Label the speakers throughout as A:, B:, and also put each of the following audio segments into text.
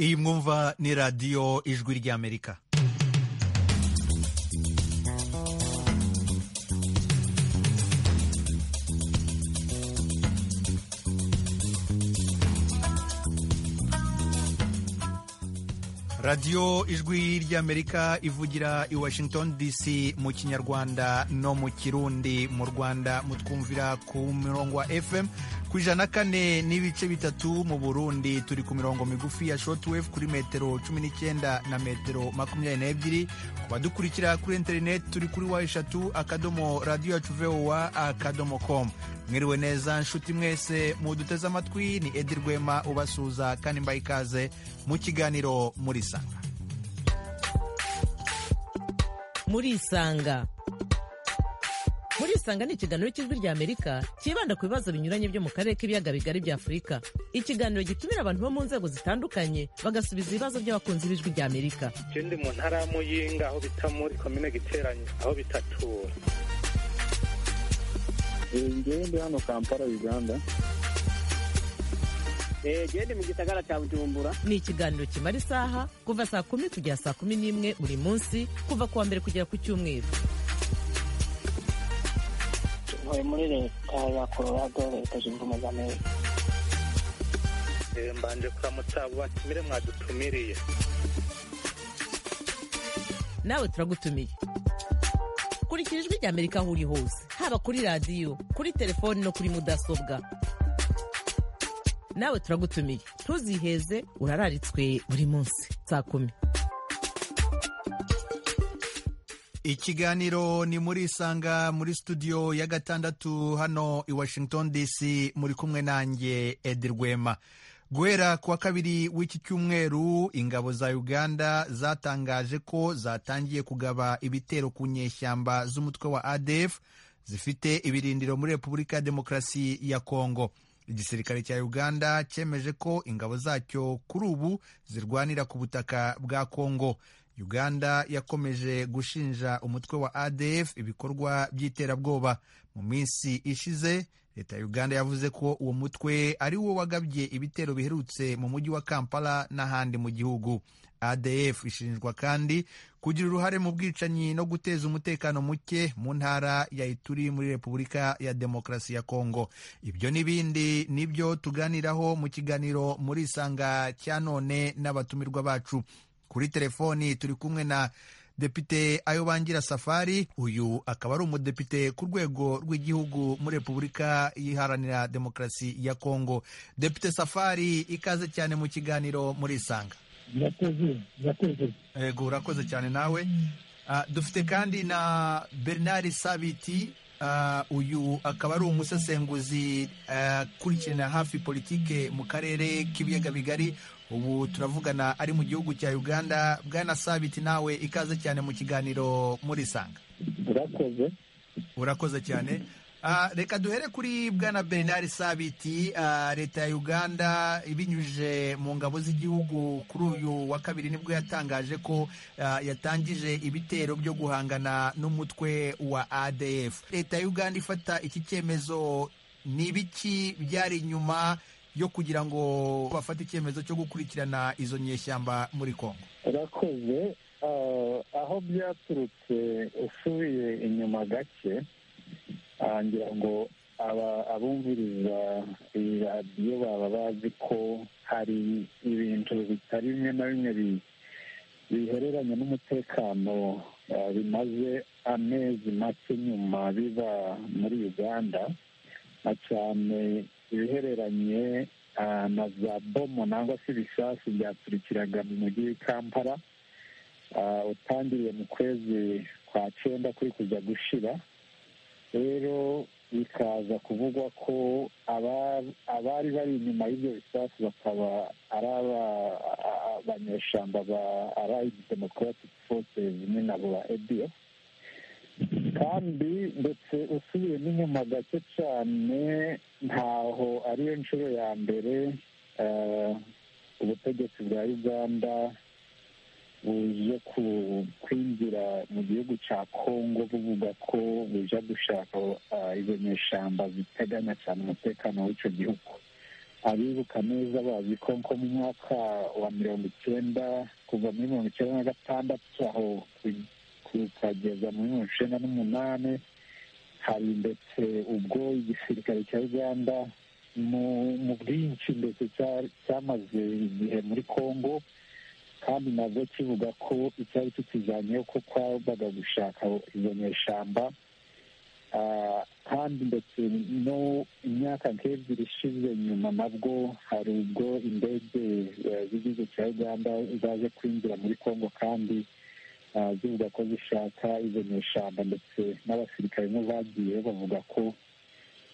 A: iyi mwumva ni radiyo ijwi ry'amerika radiyo ijwi ry'amerika ivugira i washington dc mu kinyarwanda no mu kirundi mu rwanda mutwumvira ku mirongo wa fm ku ijana kane n'ibice bitatu mu burundi turi ku mirongo migufi ya shortwave kuri metero cumi n'icyenda na metero makumyabiri n'ebyiri ku badukurikira kuri interineti turi kuri wa eshatu akadomo radiyo yacu vowa akadomo komu mwiriwe neza nshuti mwese muduteze amatwi ni edi rwema ubasuhuza kandi mbaye ikaze mu kiganiro muri sanga
B: muri isanga muri isanga ni ikiganiro cy'ijwi rya amerika cyibanda ku bibazo binyuranye byo mu karere k'ibiyaga bigari bya afurika ikiganiro gitumira abantu bo mu nzego zitandukanye bagasubiza ibibazo by'abakunzi b'ijwi rya amerika
C: je ndi mu ntara ya muyinga aho bita muri komine giteranyo aho bitatura
D: ngewe ndi hano kampala uganda
E: gende mu gisagara cya bujumbura
B: ni ikiganiro kimara isaha kuva saa kumi kugera saa kumi n'imwe buri munsi kuva ku wa mbere kugera ku cyumweru
F: ntuye muri leta ya colorado leta zunze ubumwe za amerika
C: Eh, mbanje kuramutsa abo batumire mwadutumiriye
B: nawe turagutumiye kurikira ijwi rya amerika aho uri hose haba kuri radiyo kuri telefoni no kuri mudasobwa nawe turagutumiye ntuziheze urararitswe buri munsi saa kumi
A: ikiganiro ni muri isanga muri studio ya gatandatu hano i washington dc muri kumwe nanjye edi rwema guhera ku wa kabiri w'iki cyumweru ingabo za uganda zatangaje ko zatangiye kugaba ibitero ku nyeshyamba z'umutwe wa adf zifite ibirindiro muri repubulika ya demokarasi ya kongo igisirikare cya uganda cyemeje ko ingabo zacyo kuri ubu zirwanira ku butaka bwa kongo uganda yakomeje gushinja umutwe wa adf ibikorwa by'iterabwoba mu minsi ishize leta ya uganda yavuze ko uwo mutwe ari wo wagabye ibitero biherutse mu mujyi wa kampala n'ahandi mu gihugu adf ishinjwa kandi kugira uruhare mu bwicanyi no guteza umutekano muke mu ntara ya ituri muri repubulika ya demokarasi ya kongo ibyo n'ibindi nibyo tuganiraho mu kiganiro muri isanga cya none n'abatumirwa bacu kuri telefoni turi kumwe na depite ayobangira safari uyu akaba ari umudepite ku rwego rw'igihugu muri repubulika iharanira demokarasi ya kongo depite safari ikaze cyane mu kiganiro muri isanga
D: urakoze urakoze
A: yego urakoze cyane nawe Ah, dufite kandi na bernard sabiti Ah, uyu akaba ari umusesenguzi ah, akurikirana hafi politike mu karere k'ibiyaga bigari ubu turavugana ari mu gihugu cya uganda bwana sabiti nawe ikaze cyane mu kiganiro muri sanga
D: urakoze
A: urakoze cyane Ah, reka duhere kuri bwana bernard sabiti ah, leta ya uganda ibinyujije mu ngabo z'igihugu kuri uyu wa kabiri nibwo yatangaje ko ah, yatangije ibitero byo guhangana n'umutwe wa adf leta ya uganda ifata iki cyemezo ni ibiki byari inyuma yo kugira ngo bafate icyemezo cyo gukurikirana izo nyeshyamba muri kongo
D: urakoze Ah, aho byaturutse usubiye inyuma gake ah, ngira ngo aba- abumviriza iyi radiyo baba bazi ko hari ibintu bitari bimwe na bimwe bi- bihereranye n'umutekano ah, bimaze amezi make nyuma biba muri uganda na cyane ibihereranye ah, na za bomo nangwa se ibisasu byaturikiraga mu mujyi w'i kampala Ah, utangiriye mu kwezi kwa cyenda kuri kuza gushira rero bikaza kuvugwa ko aba- abari bari inyuma y'ibyo bisasu bakaba ari aba- a- a- abanyeshyamba ba allied democratic forces ni nabo ba adf kandi ndetse usubiye n'inyuma gake cyane ntaho ariyo nshuro ya mbere eh, ubutegetsi bwa uganda buje ku- kwinjira mu gihugu cya kongo buvuga ko buja gushaka ah, izo nyeshyamba ziteganya cyane umutekano w'icyo gihugu abibuka neza bazi ko nko mu mwaka wa mirongo icyenda kuva muri mirongo icyenda na gatandatu aho kugeza muri mirongo icyenda n'umunani hari ndetse ubwo igisirikare cya uganda mu mu bwinshi ndetse cya- cyamaze igihe muri congo kandi nabwo kivuga ko icyari tukijyanyeho ko kwabaga gushaka izo nyeshyamba Ah, kandi ndetse no imyaka nk'ebyiri ishize nyuma nabwo hari ubwo indege eh, z'igihugu cya uganda zaje kwinjira muri congo kandi ah, zivuga ko zishaka izo nyeshyamba ndetse n'abasirikare bo bagiye bavuga ko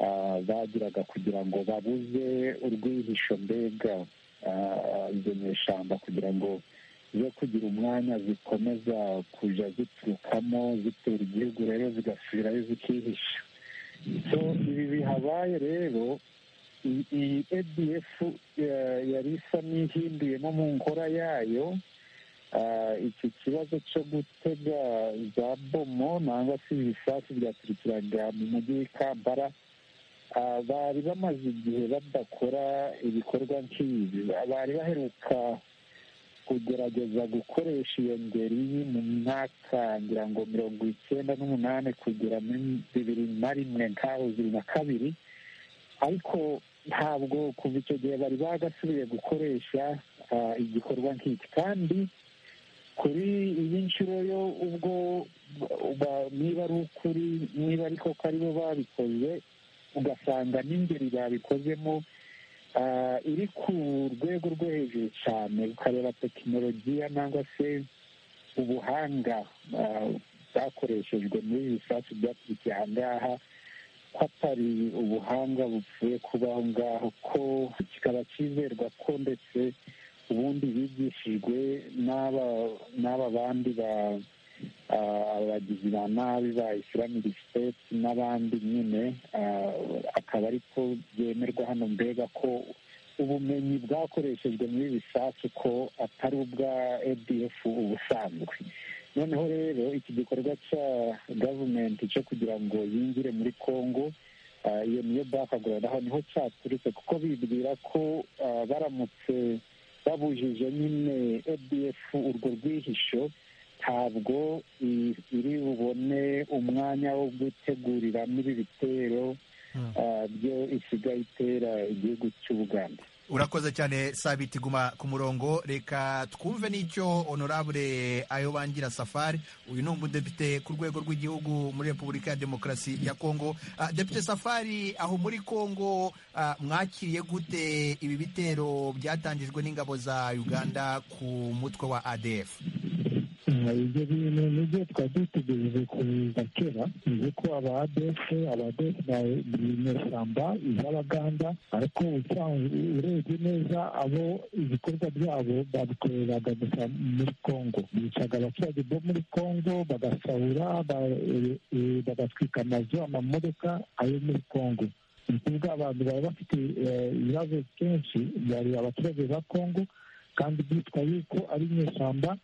D: ah, bagiraga kugira ngo babuze urwihisho mbega ah, izo nyeshyamba kugira ngo zo kugira umwanya zikomeza kujya ziturukamo zitera igihugu rero zigasubirayo zikihisha so ibi bihabaye rero i- iyi adf yari isa n'ihinduyemo mu nkora yayo Ah, iki kibazo cyo gutega za bomo nangwa se ibisasu byaturikiraga mu mujyi w'ikambara Ah, bari bamaze igihe badakora ibikorwa nk'ibi bari baheruka kugerageza gukoresha iyo ngeri mu mwaka ngira ngo mirongo icyenda n'umunani kugera muri bibiri na rimwe nk'aho bibiri na kabiri ariko ntabwo kuva icyo gihe bari bagasubiye gukoresha ah, igikorwa nk'iki kandi kuri iyi nshuro yo ubwo ba- niba ari ukuri niba ariko ko aribo babikoze ugasanga n'ingeri babikozemo ah, iri ku rwego rwo hejuru cyane ukareba tekinolojiya nangwa se ubuhanga ah, bwakoreshejwe muri ibi bisasu byakurikiye aha ngaha ko atari ubuhanga bupfuye kuba aho ngaho ko kikaba cyizerwa ko ndetse ubundi bigishijwe n'aba n'aba bandi ba ah, abagizi ba nabi ba islamic state n'abandi nyine ah, akaba ariko byemerwa hano mbega ko ubumenyi bwakoreshejwe muri bisasu ko atari ubwa adf ubusanzwe noneho rero iki gikorwa cya gavumenti cyo kugira ngo yinjire muri congo ah, iyo niyo bakagorana aho niho cyaturutse kuko bibwira ko ah, baramutse babujije nyine adf urwo rwihisho ntabwo i- iri bubone umwanya wo guteguriramo ibi bitero
A: Mm.
D: ah, byo isigaye itera igihugu cy'ubuganda
A: urakoze cyane sabiti guma ku murongo reka twumve n'icyo honorable ayo bangira safari uyu ni umudepite ku rwego rw'igihugu muri repubulika ya demokarasi ya kongo Ah, depite safari aho muri kongo ah, mwakiriye gute ibi bitero byatangijwe n'ingabo za uganda ku mutwe wa adf
D: ibyo bintu nibyo twari dutegereje kuza kera ni uko aba adese aba adese ni inyeshyamba iz'abaganda ariko usanzwe urebye neza abo ibikorwa byabo babikoreraga gusa muri congo bicaga abaturage bo muri congo bagasahura ba- e- e- bagatwika amazu amamodoka ayo muri congo ni ukuvuga abantu bari bafite eh, ibibazo kenshi bari abaturage ba congo kandi byitwa yuko ari inyeshyamba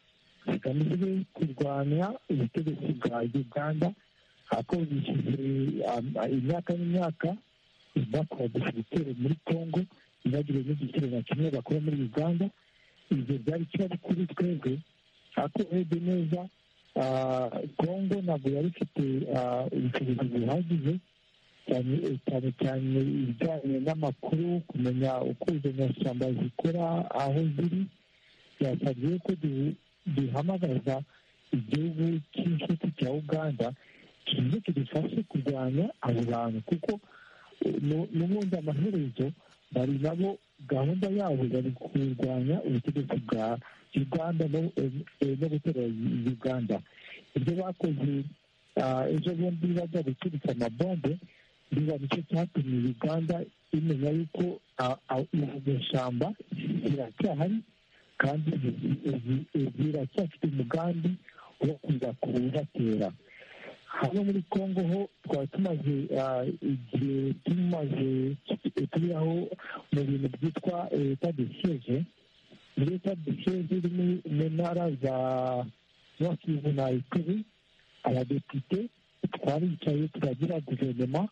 D: zigamije kurwanya ubutegetsi bwa uganda ariko bishyuze imyaka n'imyaka bakodesha ibitero muri congo ntibagire n'igitero na kimwe bakora muri uganda ibyo byari ikibazo kuri twebwe ariko urebye neza ah, congo ntabwo yari ifite ah, ubushobozi buhagije cyane cyane cyane ibijyanye n'amakuru kumenya uko izo nyashyamba zikora aho ziri byasabye ko du- duhamagaza igihugu cy'inshuti cya uganda kize kidufashe kurwanya abo bantu kuko eh, nu- n'ubundi amaherezo bari nabo gahunda yabo bari kurwanya ubutegetsi bwa uganda no- eh, eh, no gutera uganda ibyo bakoze ah, ejo bundi bajya guturika amabombe biba nicyo cyatumye uganda imenya yuko ah, ah, iyo shyamba iracyahari kandi ziracyafite umugambi wo kuza kubatera hano muri congo ho twaba tumaze ah, igihe tumaze turiho mu bintu byitwa leta de siege leta de siege iri mu mu ntara za nord-kivu na ituri abadepite twaricaye turagira guverinoma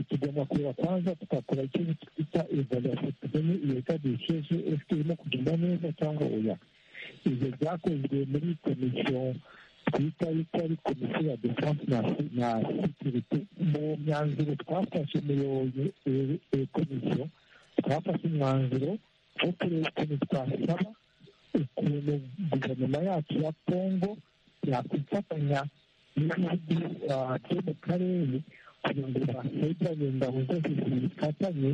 D: tugomba kureba kwanza tugakora icyo twita evaluation tumenye iyo tadisheje ese irimo kugenda neza cyangwa oya ibyo byakozwe muri komisiyo twita yuko ari komisiyo ya defanse na sekirite mu myanzuro twafashe umuyobozi iyo komisiyo twafashe umwanzuro wo kureba ukuntu twasaba ukuntu guverinoma yacu ya kongo yakwifatanya n'ibihugu byo mu karere kugira ngo bahegeranye ingabo zose zifatanye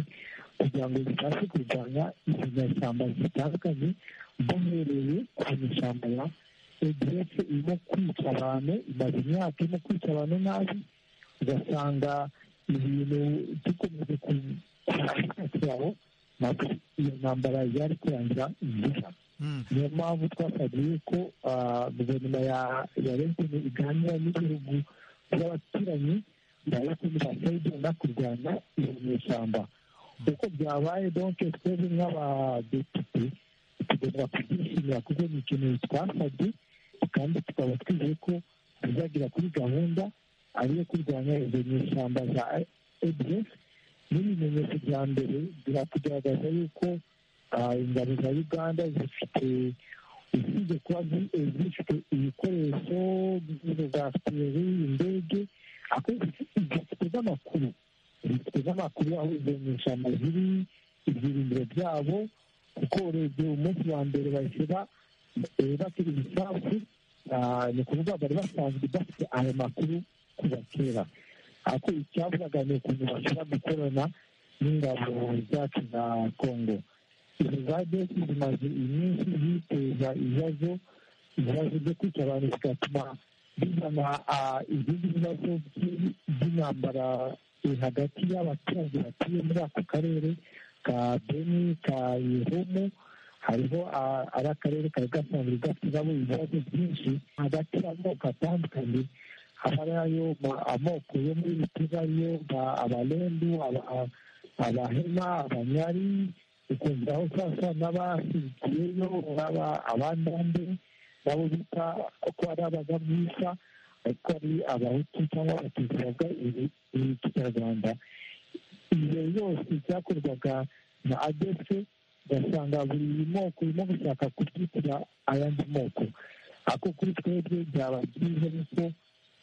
D: kugira ngo zibashe kurwanya izo nyashyamba zitandukanye duhereye ku mashyamba ya egeretse irimo kwica abantu imaze imyaka irimo kwica abantu nabi ugasanga ibintu dukomeje kubyitaho ntabwo iyo ntambara yari kurangira vuba niyo mpamvu twasabiye ko guverinoma ya lentine iganira n'ibihugu by'abaturanyi ndabona bakayijyana kurwanya iyo nyeshyamba uko byabaye donke twebwe nk'abadepite tugomba kubyishimira kuko ni ikintu twasabye kandi tukaba twizeye ko bizagera kuri gahunda ariyo kurwanya izo nyeshyamba za ebyesi n'ibimenyetso bya mbere birakugaragaza yuko ingabo za uganda zifite usibye kuba zifite ibikoresho za siperi indege zifite n'amakuru zifite n'amakuru aho izo nyeshyamba ziri ibyirindiro byabo kuko urebye umunsi wa mbere bahise batera ibisasu ni ukuvuga bari basanzwe bafite ayo makuru kuva kera ariko icyavugaga ni ukuntu bashobora gukorana n'ingabo zacu za kongo izo za desi zimaze iminsi ziteza ibibazo ibibazo byo kwica abantu bigatuma bizana izindi bibazo by'intambara hagati y'abaturage batuye muri ako karere ka beni ka yehomo hariho ari akarere kari gasanzwe gasigamo ibibazo byinshi hagati y'amoko atandukanye harayo amoko yo muri bitiba ariyo abarendu abahema abanyari ukumva aho sasa n'abasigiyeyo abandande nabo bita ko ari abagamwisa ariko ari abahutu cyangwa abatutsi bavuga ikinyarwanda ibyo byose byakorwaga na adefe ugasanga buri moko urimo gushaka kubyitira ayandi moko ako kuri twebwe byaba byiza yuko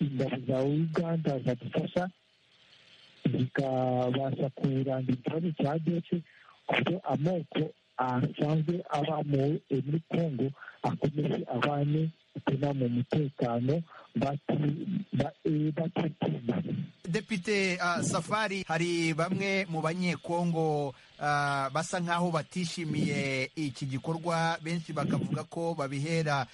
D: ingabo za uganda zadufasha zikabasha kurangira ikibazo cya adefe kuko amoko asanzwe aba muri kongo akomeze abane bituma mu mutekano batitinda
A: depite safari hari bamwe mu banyekongo basa nk'aho batishimiye iki gikorwa benshi bakavuga ko babihera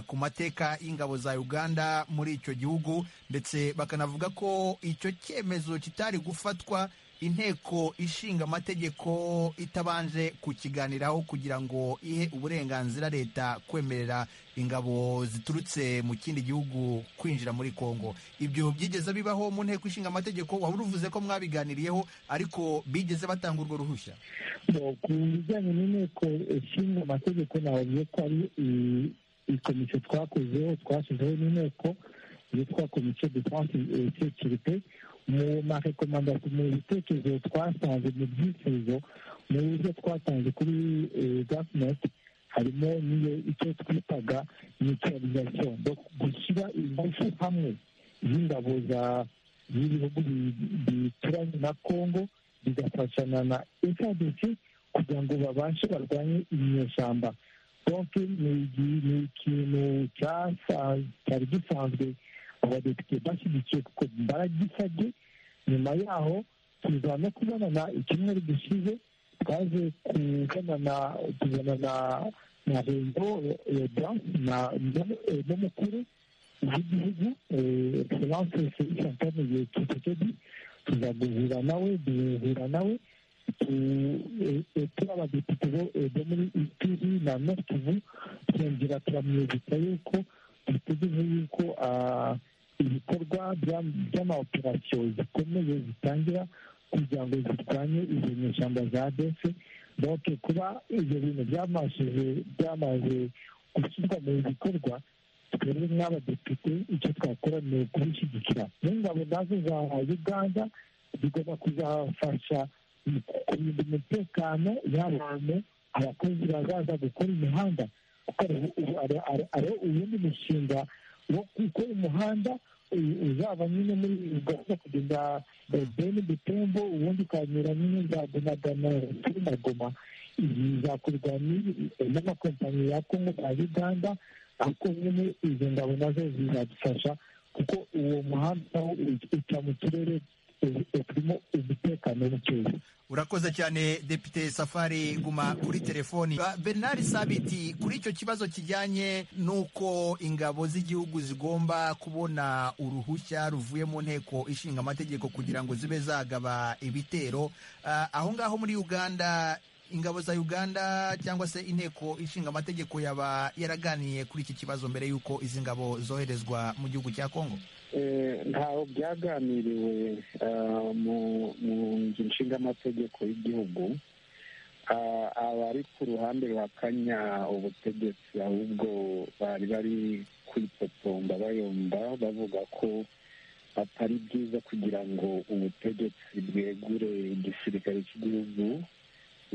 A: ku mateka y'ingabo za uganda muri icyo gihugu ndetse bakanavuga ko icyo cyemezo kitari gufatwa inteko ishinga amategeko itabanje kukiganiraho kugira ngo ihe uburenganzira leta kwemerera ingabo ziturutse mu kindi gihugu kwinjira muri kongo ibyo byigeze bibaho mu nteko ishinga amategeko waba uruvuze ko mwabiganiriyeho ariko bigeze batanga urwo ruhushya
D: ku bijyanye n'inteko ishinga amategeko nabavuye ko ari ikomisiyo twakozeho twashyizeho n'inteko yitwa komisiyo defanse sekirite mu marekomandasiyo mu bitekerezo twasanze mu byifuzo mu buryo twatanze kuri gavumenti harimo n'iyo icyo twitaga mituwalizasiyo gushyira ingufu hamwe z'ingabo z'ibihugu bituranye na kongo bigafashana na esadesi kugira ngo babashe barwanye inyeshyamba donke ni ikintu cyari gisanzwe abadepite bashyigikiye kuko baragisabye nyuma yaho tuza no kubonana icyumweru gishize twaje kubonana tubonana na rengo na n'umukuru w'igihugu egiseranse santane kisekedi tuza guhura nawe duhura nawe turi abadepite bo muri itiri na nokivu twongera turamwibutsa yuko dutegereje yuko ibikorwa by'amawoperasiyo zikomeye zitangira kugira ngo zirwanye izo nyeshyamba za dese doke kuba ibyo bintu byamashije byamaze gushyirwa mu bikorwa twebwe nk'abadepite icyo twakora ni ukubishyigikira n'ingabo nazo za uganda bigomba kuzabafasha mu kurinda umutekano y'abantu abakozi bazaza gukora imihanda kuko ariho ubundi mushinga wo gukora umuhanda uzaba nyine muri ugahita kugeza beni butembo ubundi ukanyura nyine za donadana kuri magoma ibi bizakorwa n'amakompanyi ya kongo ya uganda ariko nyine izo ngabo nazo zizadufasha kuko uwo muhanda uca mu turere turimo umutekano mukeya
A: urakoze cyane depite safari guma kuri telefoni bernard sabiti kuri icyo kibazo kijyanye n'uko ingabo z'igihugu zigomba kubona uruhushya ruvuye mu nteko ishinga amategeko kugira ngo zibe zagaba ibitero Ah, aho ngaho muri uganda ingabo za uganda cyangwa se inteko ishinga amategeko yaba yaraganiye kuri iki kibazo mbere y'uko izi ngabo zoherezwa mu gihugu cya kongo
D: ntaho byaganiriwe eh, mu- mu nzu nshingamategeko y'igihugu Ah, abari ku ruhande ruhakanya ubutegetsi ahubwo bari bari kwipotomba bayomba bavuga ko atari byiza kugira ngo ubutegetsi bwegure igisirikare cy'igihugu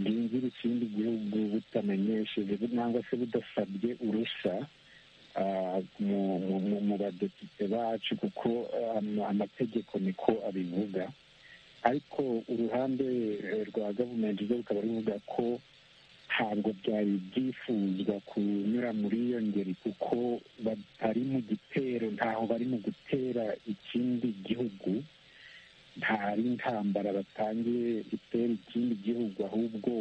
D: bwinjire ikindi gihugu butamenyesheje cyangwa se budasabye urushya ah, mu- mu mu- mu badepite bacu kuko ama- amategeko niko abivuga ariko uruhande eh, rwa gavumenti rwo rukaba ruvuga ko ntabwo byari byifuzwa kunyura muri iyo ngeri kuko batari mu gitero ntaho bari mu gutera ikindi gihugu ntari intambara batangiye itera ikindi gihugu ahubwo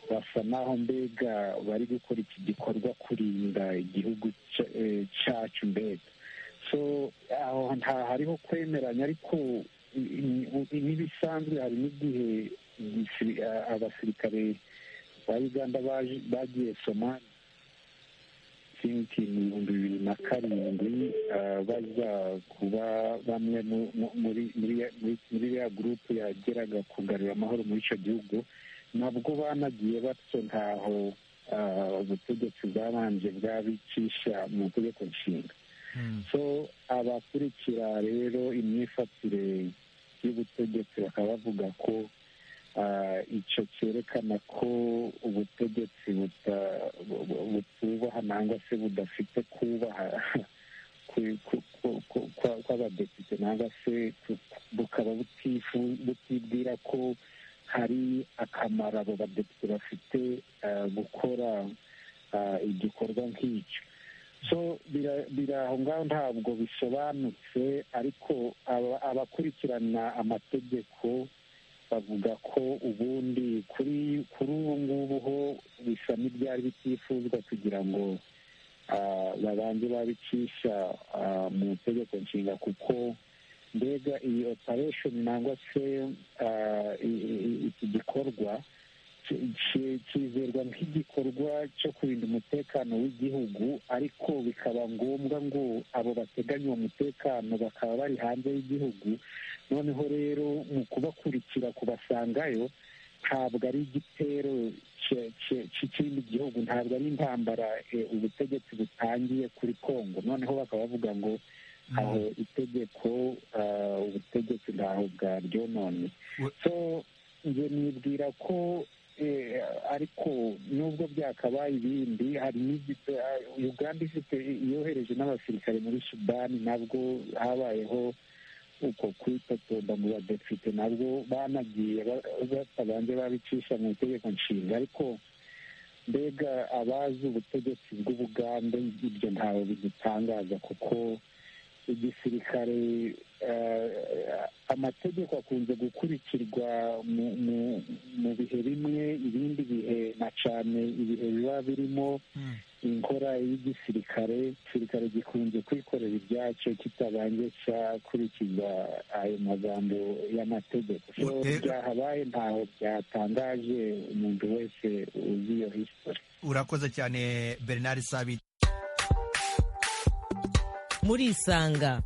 D: basa n'aho mbega bari gukora iki gikorwa kurinda igihugu cya- eh, cyacu mbega so aho nta hariho kwemeranya ariko i- i- i- n'ibisanzwe hari n'igihe igisi- a- abasirikare ba uganda baje- bagiye somali sinki mu bihumbi bibiri na karindwi ah, baza kuba bamwe mu- mu- muri- muri ya- muri- muri ya gurupe yageraga kugarura amahoro muri icyo gihugu nabwo banagiye batyo ntaho ah, ubutegetsi bwabanje bwabicisha mu itegeko nshinga so abakurikira rero imyifatire y'ubutegetsi bakaba bavuga ko ah, icyo cyerekana ko ubutegetsi buta- bu- bu- butubaha nangwa se budafite kubaha ku- ku- ku- ku- kwa- kw'abadepite nangwa se ku- bukaba butifu- butibwira ko hari akamaro abo badepite bafite ah, gukora ah, igikorwa nk'icyo so bira- biri aho ngaho ntabwo bisobanutse ariko aba- abakurikirana amategeko bavuga ko ubundi kuri kuri ubu ngubu ho bisa n'ibyari bitifuzwa kugira ngo ah, babanze babicisha ah, mu itegeko nshinga kuko mbega iyi operation nangwa se ah, i- i- i- iki gikorwa ki- ki- kizerwa nk'igikorwa cyo kurinda umutekano w'igihugu ariko bikaba ngombwa ngo abo bateganya uwo mutekano bakaba bari hanze y'igihugu noneho rero mu kubakurikira kubasangayo ntabwo ari igitero cye- cye- cy'ikindi gihugu ntabwo ari intambara eh, ubutegetsi butangiye kuri kongo noneho bakaba bavuga ngo aho itegeko ah, ubutegetsi ntaho bwaryonone
A: We-
D: so nge nibwira ko eh, ariko nubwo byakabaye ibindi hari n'igi- ah, uganda ifite yohereje n'abasirikare muri sudani nabwo habayeho uko kwitotomba mu badepite nabwo banagiye ba- batabanje babicisha mu itegeko nshinga ariko mbega abazi ubutegetsi bw'ubugande ibyo ntawe bidutangaza kuko igisirikare eh, amategeko akunze gukurikirwa mu mu- mu bihe bimwe ibindi bihe na cyane ibihe biba birimo inkora y'igisirikare igisirikare gikunze kwikorera ibyacyo kitabanje cyakurikiza ayo magambo y'amategeko So,
A: Eh, eh.
D: byahabaye ntaho byatangaje umuntu wese uzi iyo history
A: urakoze cyane bernard sabiti
B: murisanga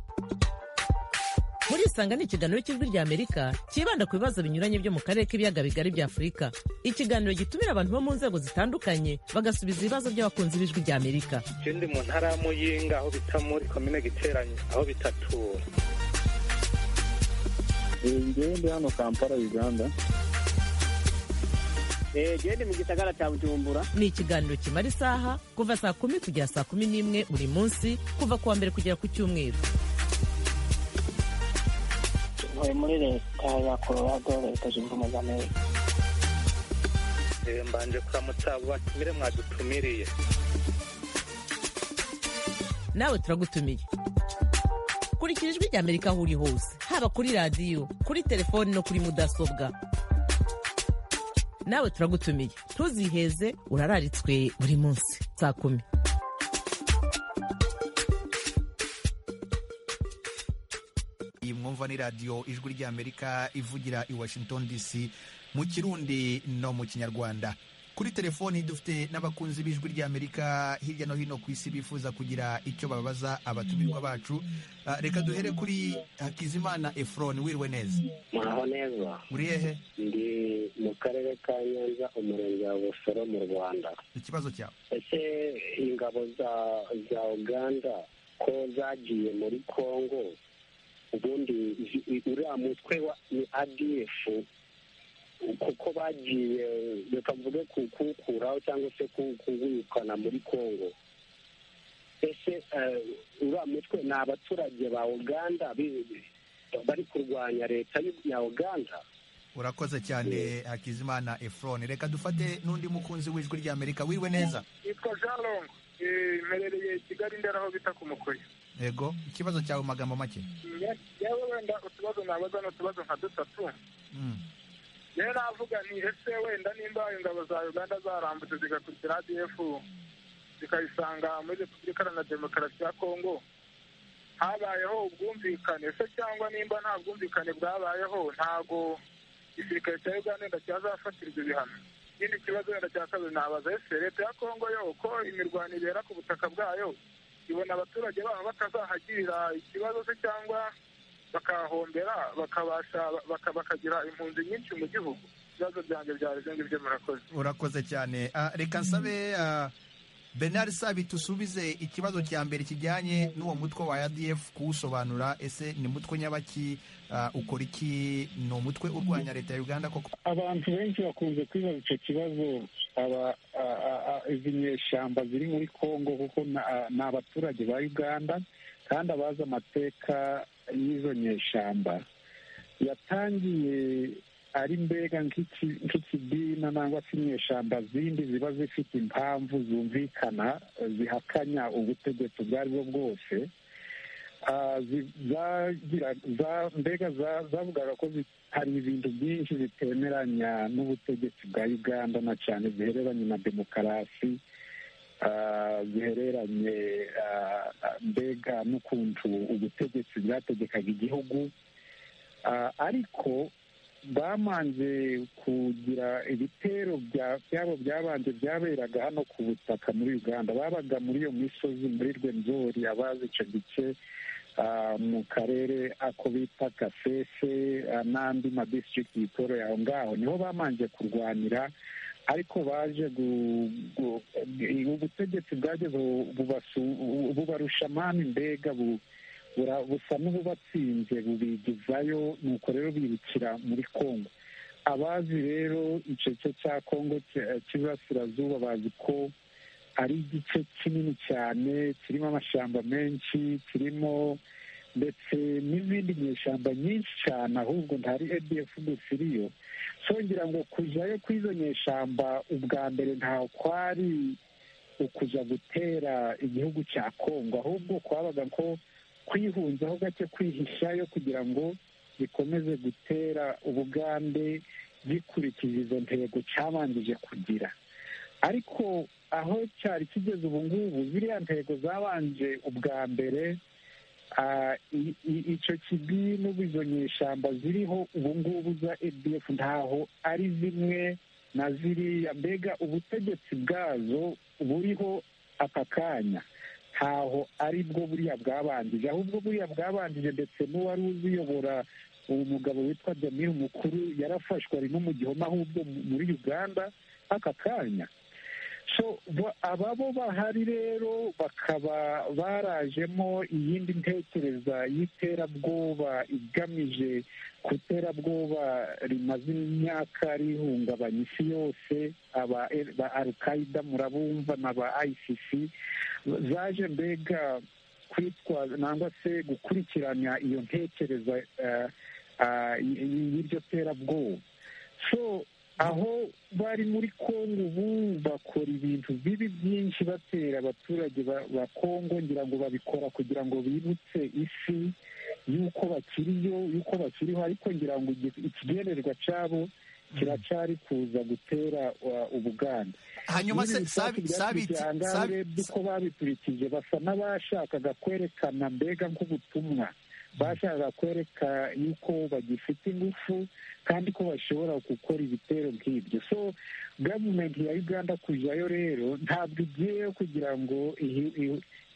B: murisanga ni ikiganiro cy'ijwi ry'amerika cyibanda ku bibazo binyuranye byo mu karere k'ibiyaga bigari bya afurika ikiganiro gitumira abantu bo mu nzego zitandukanye bagasubiza ibibazo by'abakunzi b'ijwi ry'amerika
C: ikindi mu ntara ya muyinga aho bita muri komine giteranyo aho bita tura
D: ngewe ndi hano kampala uganda
E: Eh, jewe ndi mu gisagara cya bujumbura
B: ni ikiganiro kimara isaha kuva saa kumi kugera saa kumi n'imwe buri munsi kuva ku wa mbere kugera ku cyumweru
F: ntuye muri leta ya colorado leta zunze ubumwe za amerika
C: Eh, mbanje kuramutsa abo batumire mwadutumiriye
B: nawe turagutumiye kurikira ijwi rya amerika aho uri hose haba kuri radiyo kuri telefoni no kuri mudasobwa nawe turagutumiye ntuziheze urararitswe buri munsi saa kumi
A: iyi mwumva ni radiyo ijwi ry'amerika ivugira i washington dc mu kirundi no mu kinyarwanda kuri telefoni dufite n'abakunzi b'ijwi ry'amerika hirya no hino ku isi bifuza kugira icyo babaza abatumirwa bacu Ah, reka duhere kuri hakizimana efron wirwe neza
G: muraho neza
A: uri hehe
G: ndi mu karere ka nyanza umurenge wa busoro mu rwanda
A: ikibazo cyawe
G: ese ingabo za za uganda ko zagiye muri congo ubundi zi- uriya mutwe wa ni adf kuko bagiye reka mvuge ku- kuwukuraho cyangwa se ku- kuwirukana muri congo ese eh, uriya mutwe ni abaturage ba uganda bi- bari kurwanya leta y'u- ya uganda
A: urakoze cyane hakizimana efron reka dufate n'undi mukunzi w'ijwi ry'amerika wirwe neza
H: yitwa jean longo Eh, mperereye kigali ndera aho bita ku mukoyo
A: yego ikibazo cyawe mu magambo make
H: yewe wenda utubazo nabaza ni utubazo nka dutatu
A: Mm.
H: rero navuga nti ese wenda nimba ingabo za uganda zarambutse zigakurikira adf zikayisanga muri repubulika iharanira demokarasi ya kongo habayeho ubwumvikane se cyangwa nimba nta bwumvikane bwabayeho ntago igisirikare cya uganda wenda cyazafatira ibyo bihano ikindi kibazo wenda cya kabiri nabaza ese leta ya kongo yo uko imirwano ibera ku butaka bwayo ibona abaturage baho batazahagirira ikibazo se cyangwa bakahahombera bakabasha baka- bakagira impunzi nyinshi mu gihugu ibibazo byanjye byari ibyo ngibyo murakoze
A: urakoze cyane Ah, reka nsabe ah, bernard sabi dusubize ikibazo cya mbere kijyanye n'uwo mutwe wa adf kuwusobanura ese ni mutwe nyabaki Ah, ukora iki ni umutwe urwanya leta ya uganda koko
D: abantu benshi bakunze kwibaza icyo kibazo aba a- a- a- izi nyeshyamba ziri muri kongo kuko na- a- ni abaturage ba uganda kandi abazi amateka y'izo nyeshyamba yatangiye ari mbega nk'iki- nk'ikidina nangwa se inyeshyamba zindi ziba zifite impamvu zumvikana zihakanya ubutegetsi ubwo ari bwo bwose Ah, zi- zagira- za- mbega za- zavugaga ko zi- hari ibintu byinshi bitemeranya n'ubutegetsi bwa uganda na cyane zihereranye na demokarasi ah, zihereranye ah, ah, mbega n'ukuntu ubutegetsi bwategekaga igihugu Ah, ariko bamanje kugira ibitero bya- byabo byabanje byaberaga hano ku butaka muri uganda babaga muri iyo misozi muri rwenzori abazi icyo gice ah, mu karere ako bita kasese ah, n'andi madistrict yitoro yaho ngaho niho bamanje kurwanira ariko baje gu- gu- i- ubutegetsi bwageze bu- bubasu- bu- bubarusha amani mbega bu- bura- busa n'ububatsinze bubigizayo nuko rero birukira muri kongo abazi rero icyo gice cya kongo cya- cy'iburasirazuba bazi ko ari igice kinini cyane kirimo amashyamba menshi kirimo ndetse n'izindi nyeshyamba nyinshi cyane ahubwo ntari adf gusa iriyo so ngira ngo kujyayo kw'izo nyeshyamba ubwa mbere ntaho kwari ukuja gutera igihugu cya kongo ahubwo kwabaga ko kwihunzaho gake kwihishayo kugira ngo bikomeze gutera ubugande gikurikije izo ntego cyabanjije kugira ariko aho cyari kigeze ubu ngubu ziriya ntego zabanje ubwa mbere ah, i- i- icyo kibi n'izo nyeshyamba ziriho ubu ngubu za adf ntaho ari zimwe na ziriya mbega ubutegetsi bwazo buriho aka kanya ntaho ari bwo buriya bwabanjije ahubwo buriya bwabanjije ndetse n'uwari uziyobora uwo mugabo witwa jamil mukuru yarafashwe ari no mu gihome ahubwo muri uganda aka kanya ababo bahari rero bakaba barajemo iyindi ntekereza y'iterabwoba igamije ku iterabwoba rimaze imyaka rihungabanya isi yose aba alukayida murabumva na ba ayisisi zaje mbega kwitwaza nangwa se gukurikirana iyo ntekereza y'iryo terabwoba aho bari muri kongo ubu bakora ibintu bibi byinshi batera abaturage ba kongo ngira ngo babikora kugira ngo bibutse isi y'uko bakiriyo y'uko bakiriho ariko ngira ngo ikigenerwa cyabo kiracari kuza gutera ubuganda
A: hanyuma se sabiti
D: sabiti uko babiturikije basa n'abashakaga kwerekana mbega nk'ubutumwa bashaka kwereka yuko bagifite ingufu kandi ko bashobora gukora ibitero nk'ibyo so gavumenti ya uganda kujyayo rero ntabwo igiyeyo kugira ngo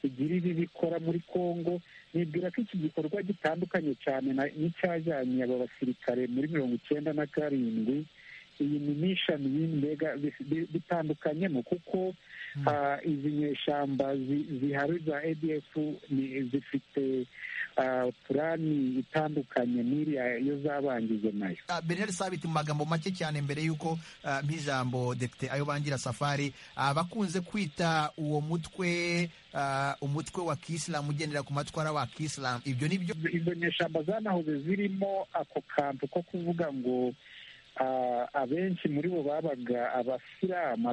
D: igire ibibi ikora muri congo nibwira ko iki gikorwa gitandukanye cyane n'icyajyanye aba basirikare muri mirongo icyenda na karindwi iyi ni n'ishami mbega bitandukanyemo kuko izi nyeshyamba zihari za adf zifite purani itandukanye n'iriya yo zabangije nayo
A: beneri sabiti mu magambo make cyane mbere y'uko nk'ijambo depite ayo bangira safari bakunze kwita uwo mutwe umutwe wa kisilamu ugendera ku matwara wa kisilamu ibyo ni byo
D: izo nyeshyamba zanahoze zirimo ako kantu ko kuvuga ngo abenshi muri bo babaga abasilamu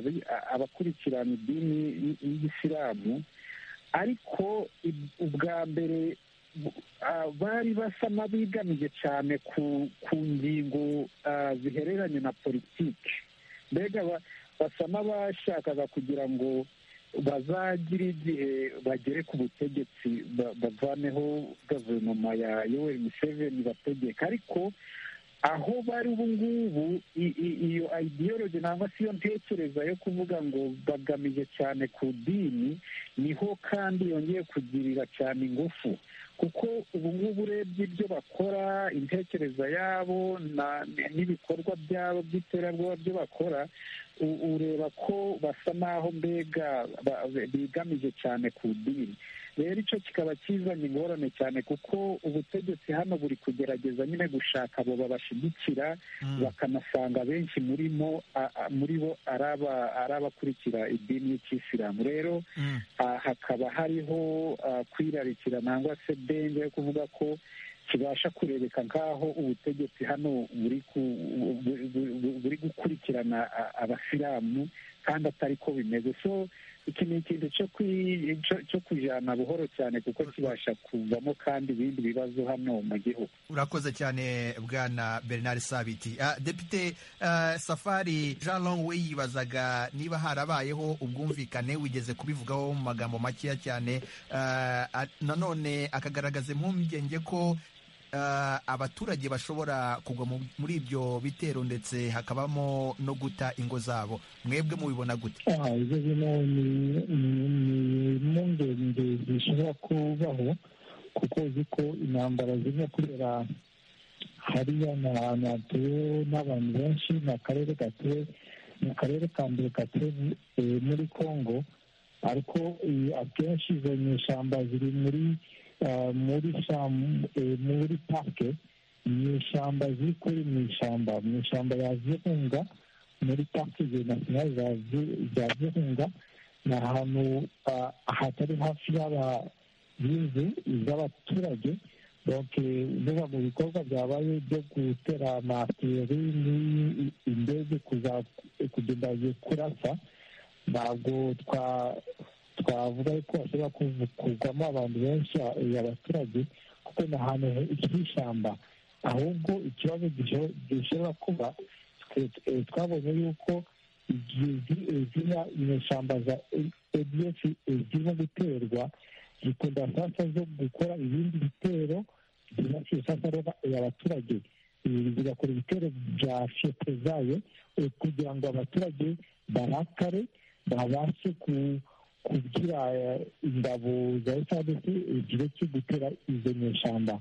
D: abakurikirana idini y'isilamu ariko ubwa mbere bari basa n'abigamije cyane ku ngingo zihereranye na politiki mbega basa n'abashakaga kugira ngo bazagire igihe bagere ku butegetsi bavaneho guverinoma ya yoweri museveni bategeka ariko aho bari ubu ngubu iyo ideology nangwa se iyo ntekereza yo kuvuga ngo bagamije cyane ku dini niho kandi yongeye kugirira cyane ingufu kuko ubu ngubu urebye ibyo bakora intekereza yabo n'ibikorwa byabo by'iterabwoba byo bakora ureba ko basa n'aho mbega bigamije cyane ku dini rero icyo kikaba kizanye ingorane cyane kuko ubutegetsi hano buri kugerageza nyine gushaka abo babashyigikira bakanasanga benshi murimo muri bo ari abakurikira idini y'ikisilamu rero hakaba hariho kwirarikira nangwa se denge yo kuvuga ko kibasha kurebeka nk'aho ubutegetsi hano buri gukurikirana abasilamu kandi atari ko bimeze so iki ni ikintu cyo kujyana buhoro cyane kuko kibasha kuvamo kandi ibindi bibazo hano mu gihugu
A: urakoze cyane bwana bernard sabiti depite safari jean longwe yibazaga niba harabayeho ubwumvikane wigeze kubivugaho mu magambo makeya cyane nanone akagaragaza impungenge ko abaturage bashobora kugwa muri ibyo bitero ndetse hakabamo no guta ingo zabo mwebwe mubibona gute
D: izo zino ni impungenge zishobora kubaho kuko uzi ko intambara zirimo kubera hariya ni ahantu hatuwe n'abantu benshi ni akarere gatuwe ni akarere ka mbere gatuwe muri congo ariko akenshi izo nyeshyamba ziri muri muri muri parike mu ishyamba ziri kuri mu ishyamba mu ishyamba ya virunga muri parike nasiyonari za virunga ni ahantu hatari hafi y'inzu z'abaturage biba mu bikorwa byabaye byo gutera amateri indege kugenda kurasa ntabwo twa twavuga ko hashobora kuvugwamo abantu benshi abaturage kuko ni ahantu h'ishyamba ahubwo ikibazo gishobora kuba twabonye yuko ziriya inyeshyamba za adf zirimo guterwa zikunda sasa zo gukora ibindi bitero zibashisha rero abaturage zigakora ibitero bya fiyete zayo kugira ngo abaturage barakare babashe ku kugira ingabo za esadesi igihe cyo gutera izo nyeshyamba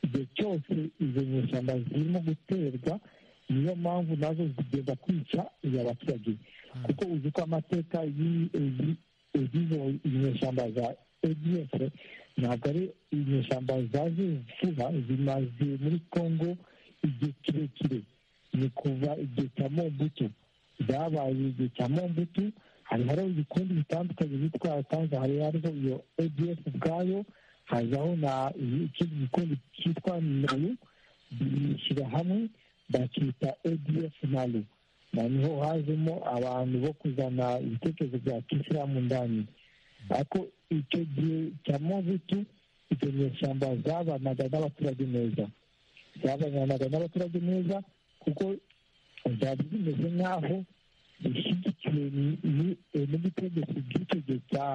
D: igihe cyose izo nyeshyamba zirimo guterwa niyo mpamvu nazo zigenda kwica abaturage kuko uzi ko amateka y'izo nyeshyamba za ediyese ntabwo ari inyeshyamba zaje vuba zimaze muri congo igihe kirekire ni kuva igihe cya mombutu zabaye igihe cya mombutu hari hariho ibikundi bitandukanye bitwa tanza hari hariho iyo ediyese ubwayo hazaho na ikindi gikundi cyitwa nayo bishyira hamwe bakita adf nalu noneho hazemo abantu bo kuzana ibitekerezo bya kisilamu ndani ariko icyo gihe cya mobutu iryo nyeshyamba zabanaga n'abaturage neza zabanaga n'abaturage neza kuko zari zimeze nk'aho zishyigikiwe n'ubutegetsi bw'icyo gihe cya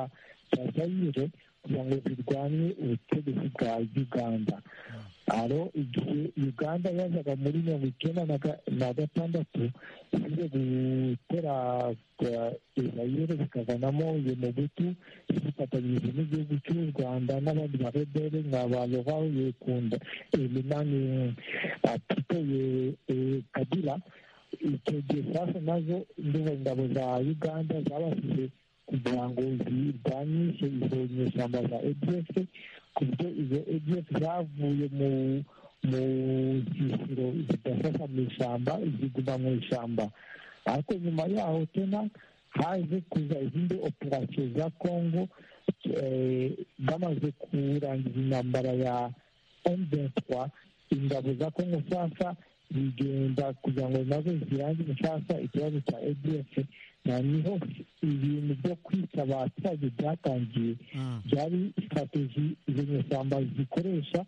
D: zayire kugira ngo zirwanye ubutegetsi bwa uganda aro igihe uganda yazaga muri mirongo icyenda na gatandatu ize gutera isirayeli bikavanamo iyo mugutu zifatanyije n'igihugu cy'u rwanda n'abandi barebere nka ba rovaho yekunda eminani atito kabila icyo gihe sasa nazo ndumva ingabo za uganda zabashije kugira ngo zirwanyishe izo nyeshyamba za ediyesi ku buryo izo ediyesi zavuye mu mu zisiro zidafasha mu ishyamba ziguma mu ishyamba ariko nyuma yaho tena haje kuza izindi operasiyo za kongo bamaze kurangiza intambara ya emventwa ingabo za kongo sasa zigenda kugira ngo nazo zirangize sasa ikibazo cya ediyesi noneho ibintu byo kwica abaturage byatangiye byari sitrategi izo nyeshyamba zikoresha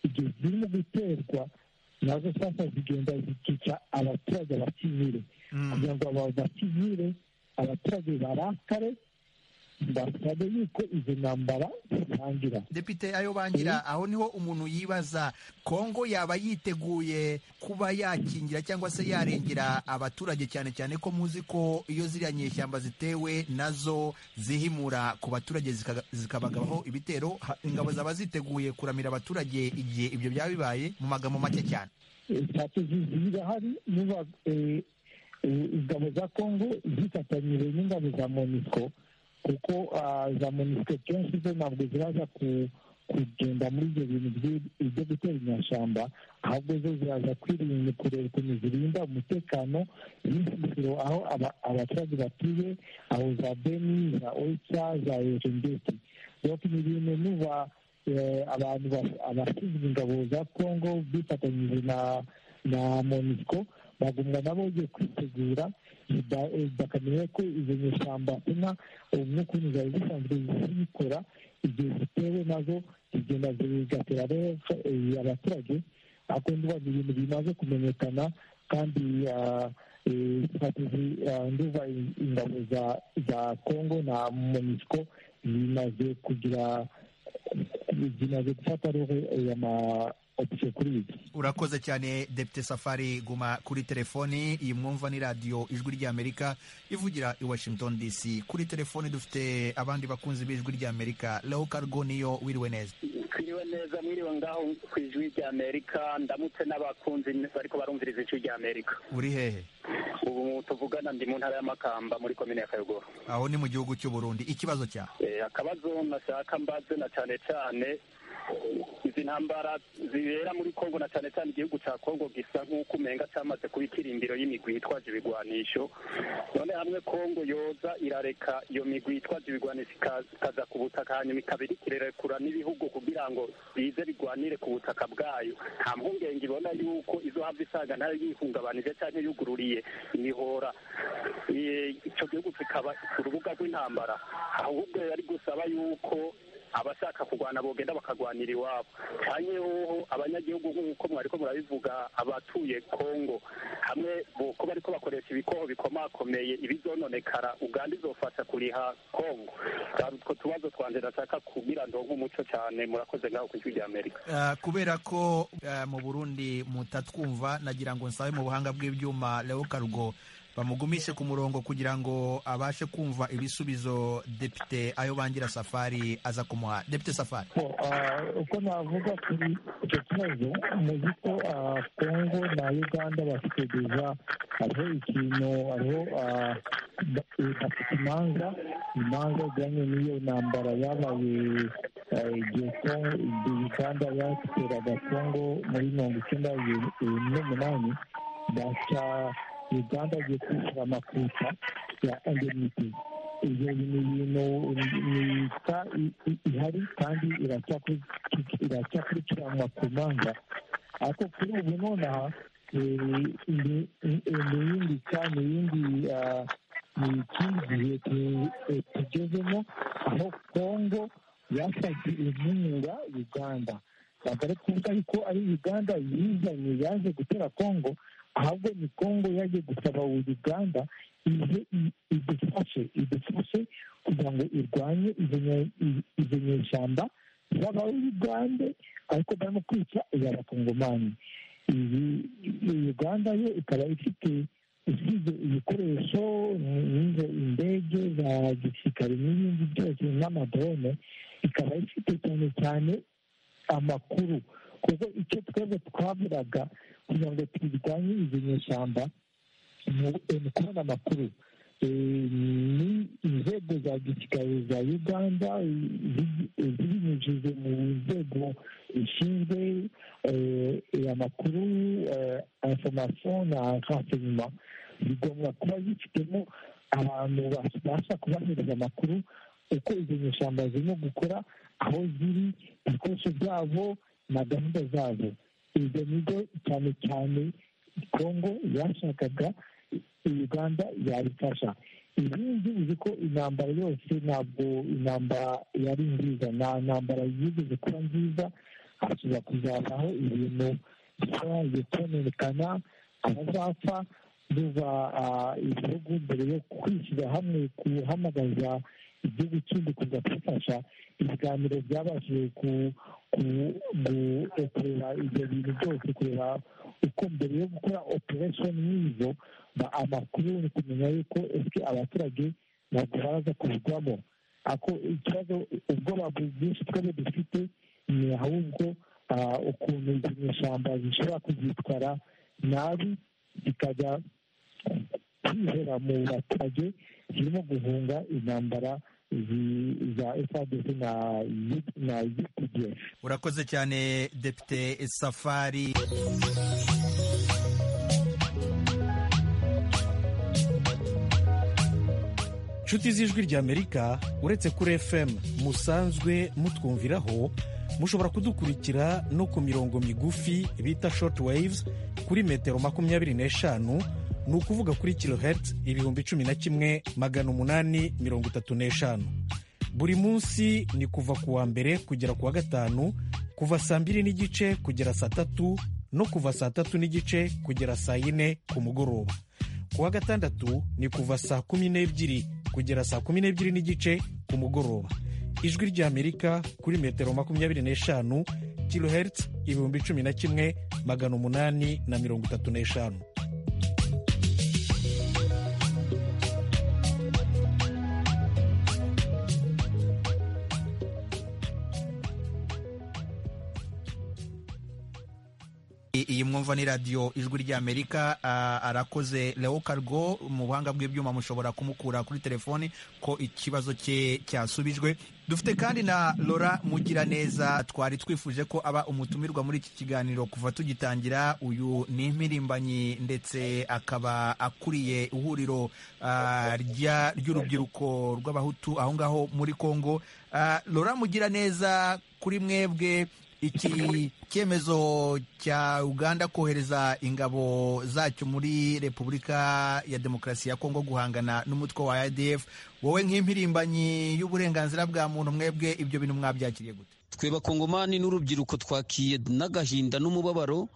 D: igihe zirimo guterwa nazo sasa zigenda zikica abaturage bakivire kugira ngo bakivire abaturage barakare basabe yuko izo ntambara zitangira
A: depite ayo bangira aho niho umuntu yibaza kongo yaba yiteguye kuba yakingira cyangwa se yarengera abaturage cyane cyane ko muzi ko iyo ziriya nyeshyamba zitewe nazo zihimura ku baturage zikabagabaho ibitero ingabo zaba ziteguye kuramira abaturage igihe ibyo byaba bibaye mu magambo make cyane
D: zirahari niba ingabo za kongo zifatanyije n'ingabo za moniko kuko za monisite kenshi zo ntabwo ziraza kugenda muri ibyo bintu byo gutera inyashyamba ahubwo zo ziraza kwirinda kureba ukuntu zirinda umutekano w'insisiro aho abaturage batuye aho za beni za oyica za erengeti rero ni ibintu nuba abantu abashinzwe ingabo za kongo bifatanyije na na monisiko bagumya nabo bagiye kwitegura bakamenya ko izo nyeshyamba inka umwuka ukuntu zari zisanzwe zibikora igihe zitewe nazo zigenda zigatera abaturage ariko ndumva ni ibintu bimaze kumenyekana kandi nduva ingabo za kongo na monisiko zimaze kugira zimaze gufata roho ya
A: urakoze cyane depite safari guma kuri telefoni iyi mwumva ni radiyo ijwi ry'amerika ivugira i washington dc kuri telefoni dufite abandi bakunzi b'ijwi ry'amerika leo cargo niyo wiriwe neza
I: twiriwe neza mwiriwe ngaho ku ijwi ry'amerika ndamutse n'abakunzi bariko barumviriza ijwi ry'amerika
A: uri hehe
I: ubu tuvugana ndi mu ntara y'amakamba muri komine ya kayogoro
A: aho ni mu gihugu cy'u burundi ikibazo cyawe
I: akabazo nashaka mbaze na cyane cyane izi ntambara zibera muri kongo na cyane cyane igihugu cya kongo gisa nk'uko umenga cyamaze kuba ikirimbiro y'imigwi yitwaje ibigwanisho none hamwe kongo yoza irareka iyo migwi yitwaje ibigwanisho ikaza ku butaka hanyuma ikabiri ikirerekura n'ibihugu kugira ngo bize bigwanire ku butaka bwayo nta mpungenge ibona yuko izo hava isaga nayo yihungabanije cyangwa yugururiye imihora icyo gihugu kikaba urubuga rw'intambara ahubwo yari gusaba yuko abashaka kurwana bogenda bakarwanira iwabo cyane hoho abanyagihugu nk'uko mwariko murabivuga abatuye kongo hamwe ko bariko bakoresha ibikoho bikomakomeye ibizononekara uganda izofasha kuriha kongo utwo tubazo twanje ndashaka kugira ndonke umuco cyane murakoze ngaho ku ijwi rya amerika
A: kubera ko mu burundi mutatwumva nagira ngo nsabe mu buhanga bw'ibyuma leo karugo bamugumishe ku murongo kugira ngo abashe kumva ibisubizo depite ayo bangira safari aza kumuha depite safari
D: uko navuga kuri icyo kibazo ni uko kongo na uganda bakigeza hariho ikintu hariho bafite imanza imanza zijyanye n'iyo ntambara yabaye igihe uganda yateraga kongo muri mirongo icyenda n'umunani baca uganda agiye kwishyura amakuta ya endeniti ibyo ni ibintu leta ihari kandi irakurikiranwa ku manza ariko kuri ubu nonaha ni iyindi ka ni iyindi ni ikindi gihe tugezemo aho kongo yasabye inkunga uganda ntabwo ari kuvuga yuko ari uganda yizanye yaje gutera kongo ahubwo ni kongo yaje gusaba uganda ize idufashe idufashe kugira ngo irwanye izo nyeshyamba z'abawugande ariko barimo kwica iy'abakongomani iyi uganda yo ikaba ifite isize ibikoresho nk'izo indege za gisirikare n'ibindi byose n'amadrone ikaba ifite cyane cyane amakuru kuko icyo twebwe twaburaga kugira ngo turwanye izo nyeshyamba kubona amakuru ni inzego za gisirikare za uganda zibinyujije mu nzego zishinzwe amakuru informasiyo na renseignement bigomba kuba zifitemo abantu babasha kubahereza amakuru uko izo nyeshyamba zirimo gukora aho ziri ibikoresho byabo na gahunda zabo ibyo bigo cyane cyane kongo yashakaga uganda yabifasha ibindi uzi ko intambara yose ntabwo intambara yari nziza nta ntambara yigeze kuba nziza hashobora kuzabaho ibintu byagiye kononekana abazapfa biva ibihugu mbere yo kwishyira hamwe guhamagaza igihugu kindi kuza kufasha ibiganiro byabashije kureba ibyo bintu byose kureba uko mbere yo gukora operesheni nk'izo amakuru ni kumenya yuko ese abaturage ntabwo baraza kuvugwamo ako ikibazo ubwoba bwinshi twebwe dufite ni ahubwo ukuntu izi nyeshyamba zishobora kuzitwara nabi zikajya kwihera mu baturage zirimo guhunga intambara za fadc na updf
A: urakoze cyane depite safari
J: inshuti z'ijwi ry'amerika uretse kuri fm musanzwe mutwumviraho mushobora kudukurikira no ku mirongo migufi bita shoti wayivuzi kuri metero makumyabiri n'eshanu ni ukuvuga kuri kilohertz ibihumbi cumi na kimwe magana umunani mirongo itatu n'eshanu buri munsi ni kuva ku wa mbere kugera ku wa gatanu kuva saa mbiri n'igice kugera saa tatu no kuva saa tatu n'igice kugera saa yine ku mugoroba ku wa gatandatu ni kuva saa kumi n'ebyiri kugera saa kumi n'ebyiri n'igice ku mugoroba ijwi ry'amerika kuri metero makumyabiri n'eshanu kilohertz ibihumbi cumi na kimwe magana umunani na mirongo itatu n'eshanu
A: iyi mwumva ni radiyo ijwi ry'amerika arakoze leo kargo mu buhanga bw'ibyuma mushobora kumukura kuri telefoni ko ikibazo cye cyasubijwe dufite kandi na lora mugiraneza twari twifuje ko aba umutumirwa muri iki kiganiro kuva tugitangira uyu ni impirimbanyi ndetse akaba akuriye ihuriro ry'urubyiruko rw'abahutu aho ngaho muri congo lora mugiraneza kuri mwebwe iki cyemezo cya uganda kohereza ingabo zacyo muri repubulika ya demokarasi ya kongo guhangana n'umutwe wa adf wowe nk'impirimbanyi y'uburenganzira bwa muntu mwebwe ibyo bintu mwabyakiriye gute
K: twebakongomani n'urubyiruko twakiye n'agahinda n'umubabaro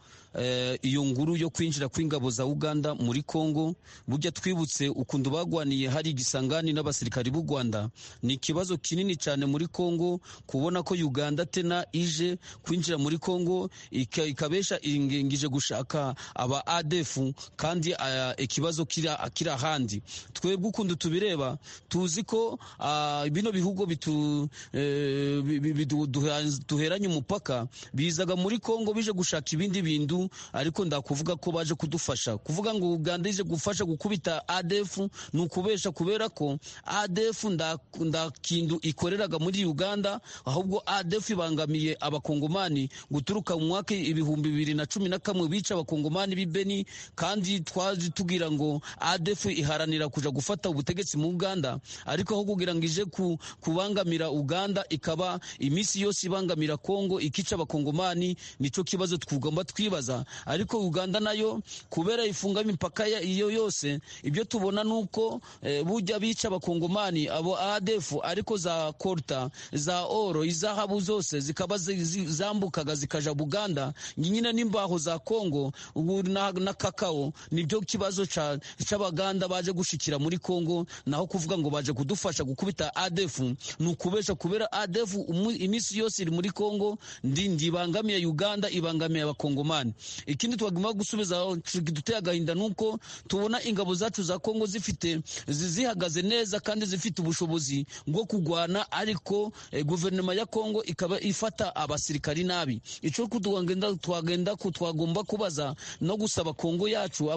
K: iyo nguru yo kwinjira kw'ingabo za uganda muri congo burya twibutse ukuntu bagwaniye hari igisangani n'abasirikari b'u rwanda ni ikibazo kinini cyane muri congo kubona ko uganda tena ije kwinjira muri congo ikabesha ingije gushaka aba adefu kandi ikibazo kiri ahandi twebwe ukuntu tubireba tuzi ko bino bihugu duheranye umupaka bizaga muri congo bije gushaka ibindi bintu ariko ndakuvuga ko baje kudufasha kuvuga ngo uganda ije gufasha gukubita adefu ni ukubesha kubera ko adefu ndakindu ikoreraga muri uganda ahubwo adefu ibangamiye abakongomani guturuka mu mwaka ibihumbi bibiri na cumi na kamwe bica abakongomani b'i beni kandi twaje tugira ngo adefu iharanira kuja gufata ubutegetsi mu uganda ariko aho kugira ngo ije kubangamira uganda ikaba iminsi yose ibangamira kongo ikica abakongomani nicyo kibazo tugomba twibaza ariko uganda nayo kubera ifunga imipaka iyo yose ibyo tubona ni uko bujya bica abakongomani abo adefu ariko za koruta za oro izahabu zose zikaba zambukaga zikaja buganda nyine n'imbaho za kongo na kakao nibyo kibazo cy'abaganda baje gushikira muri kongo naho kuvuga ngo baje kudufasha gukubita adefu ni ukubesha kubera adefu iminsi yose iri muri kongo ndibangamiye uganda ibangamiye abakongomani ikindi twagomba gusubiza duteye agahinda nuko tubona ingabo zacu za kongo zifite zihagaze neza kandi zifite ubushobozi bwo kurwana ariko guverinoma ya kongo ikaba ifata abasirikari nabi icyo twagenda twagenda twagomba kubaza no gusaba kongo yacu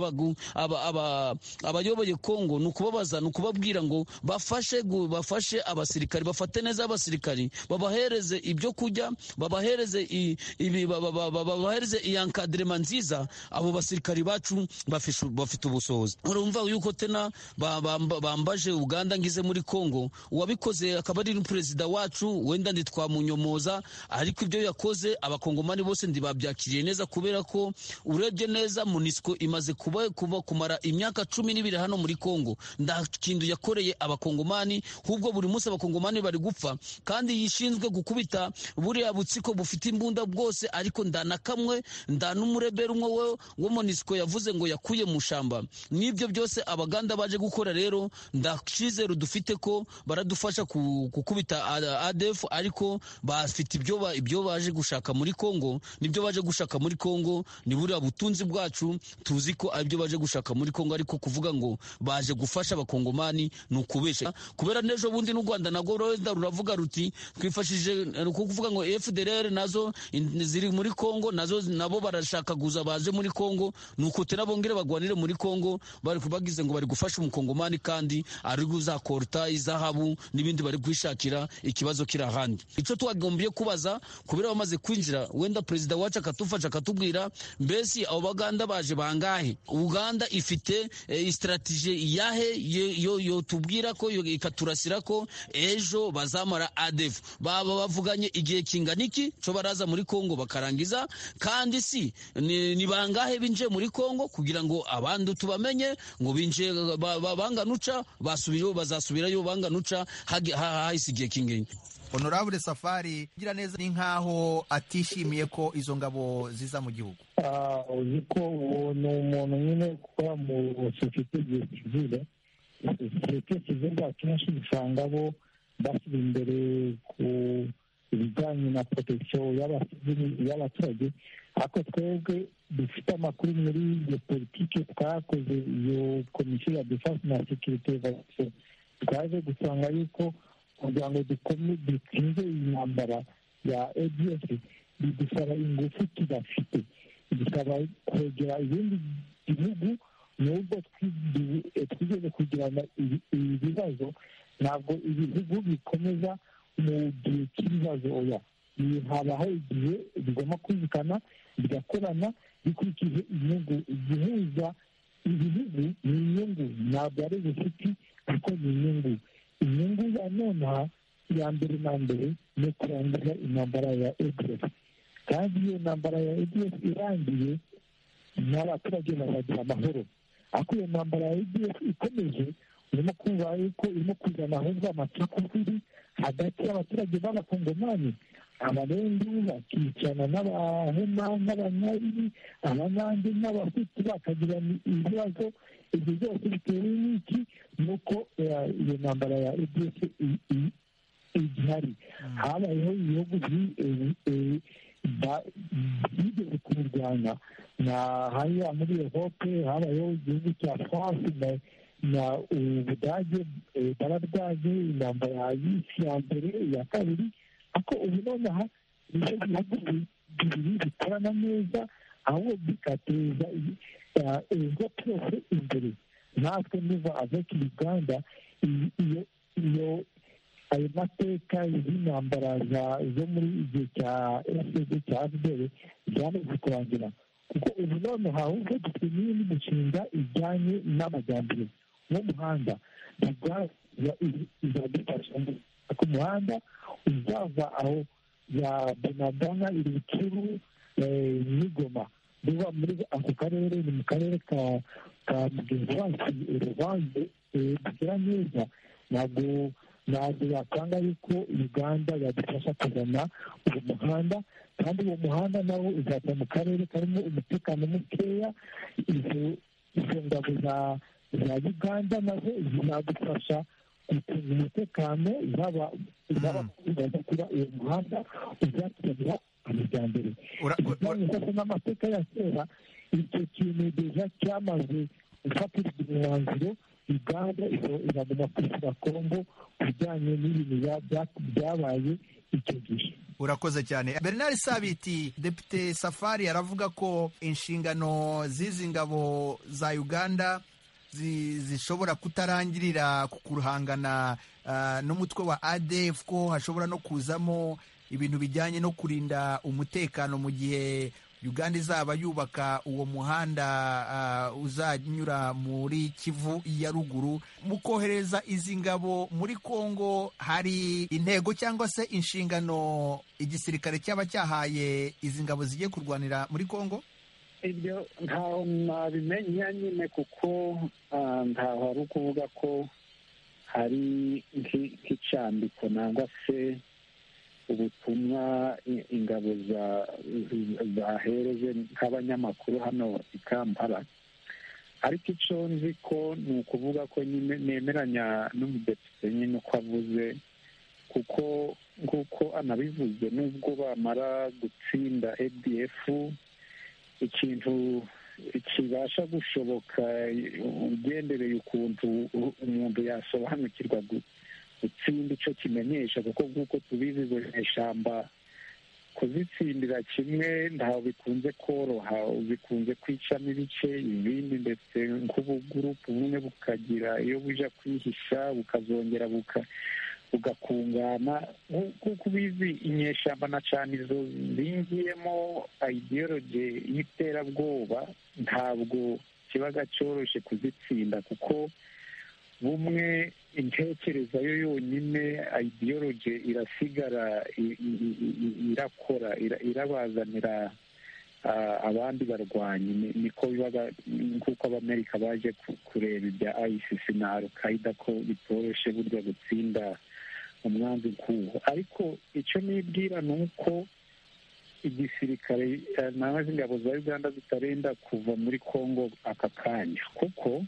K: abayoboye kongo ni ukubabaza ni ukubabwira ngo bafashe bafashe abasirikari bafate neza abasirikari babahereze ibyo kurya babahereze babahereze iyanka kadrema nziza abo basirikari bacu bafite ubushobozi urumva yuko tena bambaje uganda ngize muri congo uwabikoze akaba ari perezida wacu wenda ntitwamunyomoza ariko ibyo yakoze abakongomani bose ndibabyakiriye neza kubera ko urebye neza munisiko imaze kuba, kuba kumara imyaka cumi n'ibiri hano muri congo nta kintu yakoreye abakongomani hubwo buri munsi abakongomani bari gupfa kandi yishinzwe gukubita buriya butsiko bufite imbunda bwose ariko ndanakamwe nda n'umurebera umwe wo monisiko yavuze ngo yakuye mu shamba n'ibyo byose abaganda baje gukora rero ndakizero dufite ko baradufasha gukubita adf ariko bafite ibyo baje gushaka muri congo nibyo baje gushaka muri congo ni buriya butunzi bwacu tuzi ko aribyo baje gushaka muri congo ariko kuvuga ngo baje gufasha abakongomani ni ukubesha kubera n'ejo bundi n'u rwanda nabwo rwenda ruravuga ruti twifashije ni ukuvuga ngo fdr nazo ziri muri congo nazo nabo barashaka barashakaguza baje muri Kongo nuko tena bongere bagwanire muri Kongo bari kubagize ngo bari gufasha umukongomani kandi ari guzakorta izahabu n'ibindi bari kwishakira ikibazo kiri ahandi ico twagombye kubaza kubera bamaze kwinjira wenda perezida wacu akatufasha akatubwira mbese abo baganda baje bangahe Uganda ifite e, strategie yahe yo yo tubwira ko yo ikaturasira ko ejo bazamara ADF baba bavuganye igihe kingana iki co baraza muri Kongo bakarangiza kandi si ni bangahe binjiye muri Kongo kugira ngo abandi tubamenye ngo binjiye banganuca basubirayo bazasubirayo banganuca hahise igihe k'ingenzi
A: honorable safari gira neza ni nkaho atishimiye ko izo ngabo ziza mu gihugu
D: uzi ko uwo ni umuntu nyine ukora mu sosiyete igihe kizira sosiyete kizira akenshi usanga bo bashyira imbere ku ibijyanye na protection y'abaturage ariko twebwe dufite amakuru muri iyo politiki twakoze iyo komisiyo ya defense na sekirite twaje gusanga yuko kugira ngo dutsinze iyi ntambara ya adf bidusaba ingufu tudafite bidusaba kwegera ibindi bihugu nubwo twigeze kugirana ibibazo ntabwo ibihugu bikomeza mu gihe cy'ibibazo oya habaho igihe bigomba kumvikana bigakorana bikurikije inyungu igihuza ibihugu ni inyungu ntabwo ari ubucuti ariko ni inyungu inyungu ya nonaha iya mbere na mbere ni ukurangiza intambara ya edf kandi iyo ntambara ya edf irangiye n'abaturage bazagira amahoro ariko iyo ntambara ya edf ikomeje urimo kumva yuko irimo kuzana ahubwo amacakubiri hagati y'abaturage b'abakongomani
L: abarundi bakicana n'abahema n'abanyari abanande n'abahutu bakagirana ibibazo ibyo byose bitewe n'iki nuko iyo ntambara ya edf igihari habayeho ibihugu byigeze kubirwanya hariya muri erope habayeho igihugu cya france na ubudage bararwanye intambara ya yisi ya mbere iya kabiri ariko ubu nonaha nicyo bihugu bibiri bikorana neza ahubwo bigateza ibigo byose imbere natwe niva aveka uganda iyo ayo mateka y'intambara zo muri igihe cya fpr cya fpr byamaze kurangira kuko ubu nonaha ahubwo dufite n'indi mishinga ijyanye n'amajyambere nk'umuhanda izadufasha ku muhanda uzava aho ya bonagana ibicuru n'igoma biva muri ako karere ni mu karere ka ka mugenzi uruvange bukira neza ntabwo ntabwo yakanga yuko uganda yadufasha kuzana uwo muhanda kandi uwo muhanda nawo uzajya mu karere karimo umutekano mukeya izo ngabo za uganda nazo zizadufasha gucunga umutekano zaba zaba kuba uwo muhanda uzatugeza amajyambere ndetse n'amateka ya kera icyo kintu deja cyamaze gufatirwa umwanzuro uganda iraguma kwishyura kongo ku bijyanye n'ibintu byabaye icyo gihe
A: urakoze cyane bernard sabiti depite safari aravuga ko inshingano z'izi ngabo za uganda zishobora kutarangirira ku kuruhangana n'umutwe wa adf ko hashobora no kuzamo ibintu bijyanye no kurinda umutekano mu gihe uganda izaba yubaka uwo muhanda uzanyura muri kivu ya ruguru mu kohereza izi ngabo muri congo hari intego cyangwa se inshingano igisirikare cyaba cyahaye izi ngabo zigiye kurwanira muri congo
D: ibyo ntaho nabimenya nyine kuko ntaho ari ukuvuga ko hari nk'icyandiko nangwa se ubutumwa ingabo zahereje nk'abanyamakuru hano i kampala ariko icyo nzi ko ni ukuvuga ko nemeranya n'umudepite nyine uko avuze kuko nk'uko anabivuze n'ubwo bamara gutsinda adf ikintu kibasha gushoboka ugendereye ukuntu umuntu yasobanukirwa gutsinda icyo kimenyesha kuko nk'uko tubizi izo nyeshyamba kuzitsindira kimwe ntaho bikunze koroha bikunze kwicamo ibice ibindi ndetse nk'ubugurupu bumwe bukagira iyo bujya kwihisha bukazongera buka bugakungana kuko ubizi inyeshyamba na cyane izo zingiyemo ideology y'iterabwoba ntabwo kiba cyoroshye kuzitsinda kuko bumwe intekerezo yo yonyine ideology irasigara irakora irabazanira abandi barwanyi niko biba nk'uko abamerika baje kureba ibya ICC na alkaida ko bitoroshye burya gutsinda umwanzi nk'uwo ariko icyo nibwira ni uko igisirikare nawe ingabo za uganda zitarenda kuva muri congo aka kanya kuko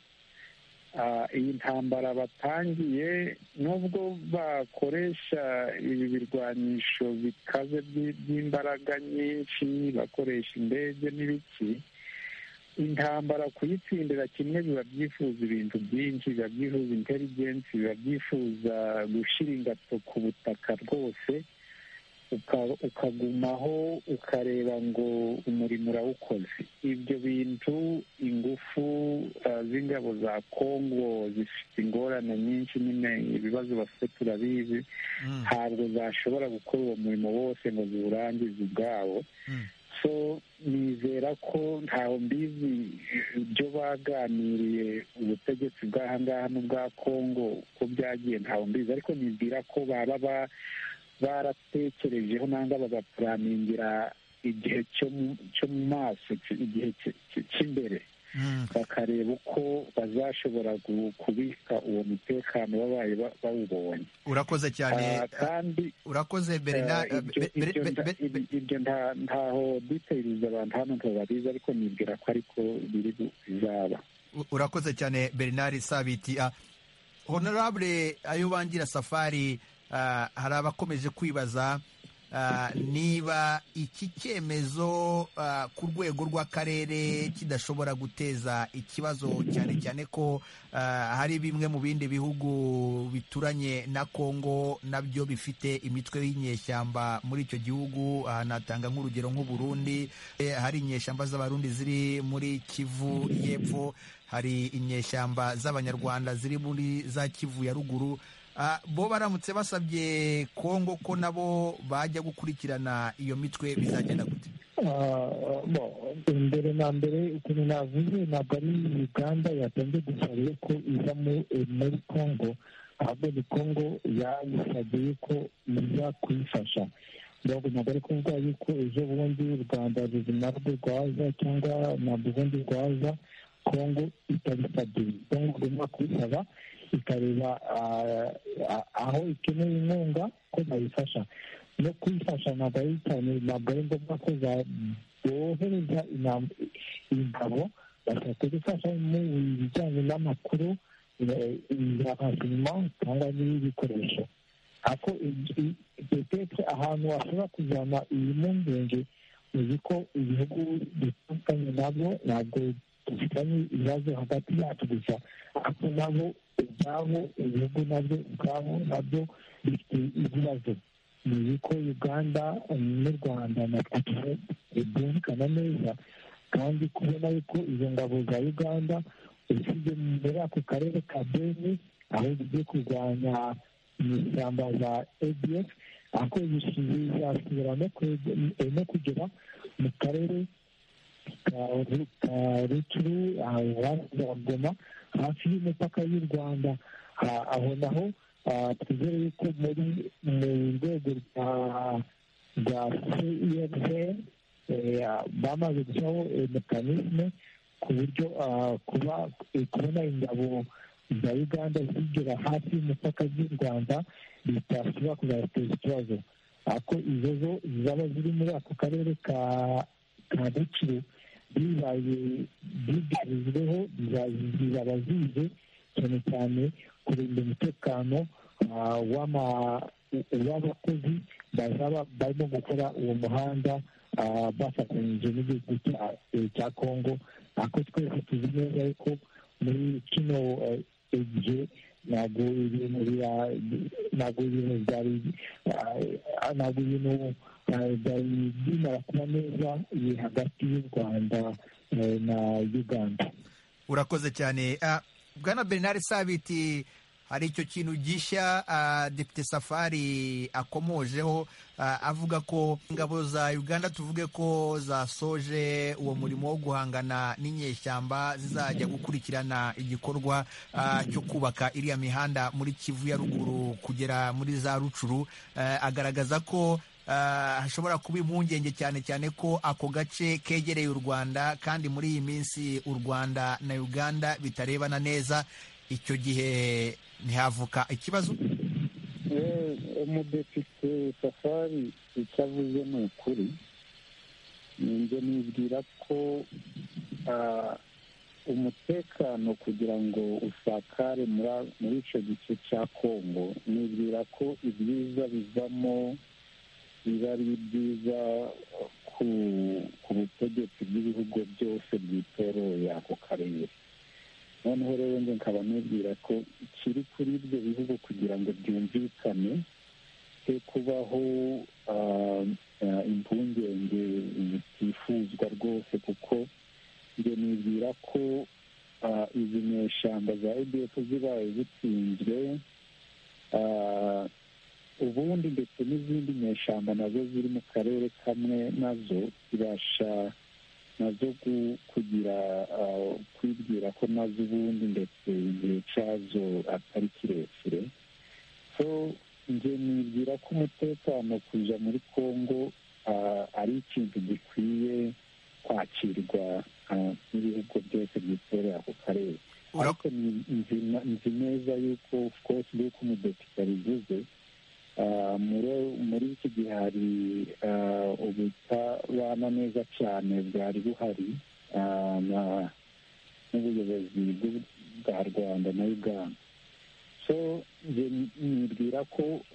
D: iyi ntambara batangiye nubwo bakoresha ibi birwanisho bikaze by'imbaraga nyinshi bakoresha indege n'ibiki intambara kuyitsindira kimwe biba byifuza ibintu byinshi biba byifuza intelligence biba byifuza gushyira ingato ku butaka rwose ukagumaho ukareba ngo umurimo urawukoze ibyo bintu ingufu z'ingabo za congo zifite ingorane nyinshi nyine ibibazo bafite turabizi ntabwo zashobora gukora uwo murimo wose ngo ziwurangize ubwabo so nizera ko ntawe mbizi ibyo baganiriye ubutegetsi bw'aha ngaha n'ubwa congo ko byagiye ntawe mbizi ariko nizera ko baba ba baratekerejeho nangwa bagapuraningira igihe cyo mu maso igihe cy'imbere
M: bakareba uko bazashobora kubika uwo mutekano babaye bawubonye
A: urakoze cyane
M: kandi
A: urakoze Bernard
M: ibyo ntaho details abantu hano ntababizi ariko nibwira ko ariko biri bizaba
A: urakoze cyane Bernard sabiti honorable ayubangira safari hari abakomeje kwibaza niba iki cyemezo ku rwego rw'akarere kidashobora guteza ikibazo cyane cyane ko hari bimwe mu bindi bihugu bituranye na kongo nabyo bifite imitwe y'inyeshyamba muri icyo gihugu natanga nk'urugero nk'uburundi hari inyeshyamba z'abarundi ziri muri kivu y'epfo hari inyeshyamba z'abanyarwanda ziri muri za kivu ya ruguru bo baramutse basabye kongo ko nabo bajya gukurikirana iyo mitwe bizagenda gute
D: mbere na mbere ukuntu navuze ntabwo ari uganda yatanze gusaba ko iza muri kongo ahubwo ni kongo yayisabye yuko iza kuyifasha ntabwo ntabwo ari kuvuga yuko ejo bundi u rwanda ubuzima rwe rwaza cyangwa ntabwo ubundi rwaza kongo itabisabye kongo igomba kubisaba ikareba aho ikeneye inkunga ko bayifasha no kuyifasha ntabwo ari cyane ntabwo ari ngombwa ko bohereza ingabo bashaka gufasha mu bijyanye n'amakuru ingirakamaro cyangwa n'ibikoresho ariko petete ahantu washobora kujyana iyi mpungenge uzi ko ibihugu bitandukanye nabyo ntabwo dufitanye ibibazo hagati yacu gusa ariko nabo ubwabo ibihugu nabyo ubwabo nabyo bifite ibibazo ni ko uganda n'u rwanda na twe byumvikana neza kandi kubona yuko izo ngabo za uganda ushyize muri ako karere ka beni aho zigiye kurwanya ishyamba za adf aho zishobora no kugera mu karere ruturu goma hafi y'umupaka y'u rwanda aho naho twizere yuko muri mu rwego rwa cefr bamaze gushyiraho mekanisme ku buryo kuba kubona ingabo za uganda zigera hafi y'umupaka z'u rwanda bitashobora kuzateza ikibazo ariko izo zo zaba ziri muri ako karere ka rucuru bibaye bigaruzweho bizaba zize cyane cyane kurinda umutekano w'abakozi bazaba barimo gukora uwo muhanda bafatanyije n'igihugu cya kongo ariko twese tuzi neza ariko muri kino gihe ntabwo ibintu ntabwo ibintu byari ntabwo ibintu byari bimara kuba neza iri hagati y'u rwanda na uganda
A: urakoze cyane bwana bernard sabiti hari icyo kintu gishya depite safari akomojeho avuga ko ingabo za uganda tuvuge ko zasoje uwo murimo wo guhangana n'inyeshyamba zizajya gukurikirana igikorwa cyo kubaka iriya mihanda muri kivu ya ruguru kugera muri za rucuru agaragaza ko hashobora kuba impungenge cyane cyane ko ako gace kegereye u rwanda kandi muri iyi minsi u rwanda na uganda bitarebana neza icyo gihe ntihavuka ikibazo
M: umudepite safari icyo avuze ni ukuri njye nibwira ko umutekano kugira ngo usakare muri icyo gice cya kongo nibwira ko ibyiza bivamo biba ari byiza ku butegetsi bw'ibihugu byose byitoreye ako karere noneho rero njye nkaba nibwira ko ikiri kuri ibyo bihugu kugira ngo byumvikane he kubaho impungenge zitifuzwa rwose kuko njye nibwira ko izi nyeshyamba za edf zibaye zitsinzwe ubundi ndetse n'izindi nyeshyamba nazo ziri mu karere kamwe nazo zibasha nazo kugira kwibwira ko nazo ubundi ndetse igihe cyazo atari kirekire so njye nibwira ko umutekano kujya muri congo ari ikintu gikwiye kwakirwa
D: n'ibihugu byose bikorera ako karere ariko nzi neza yuko twose yuko umudepite yabivuze muri iki gihe hari ubutabana neza cyane bwari buhari n'ubuyobozi bwa rwanda na uganda so nibwira ko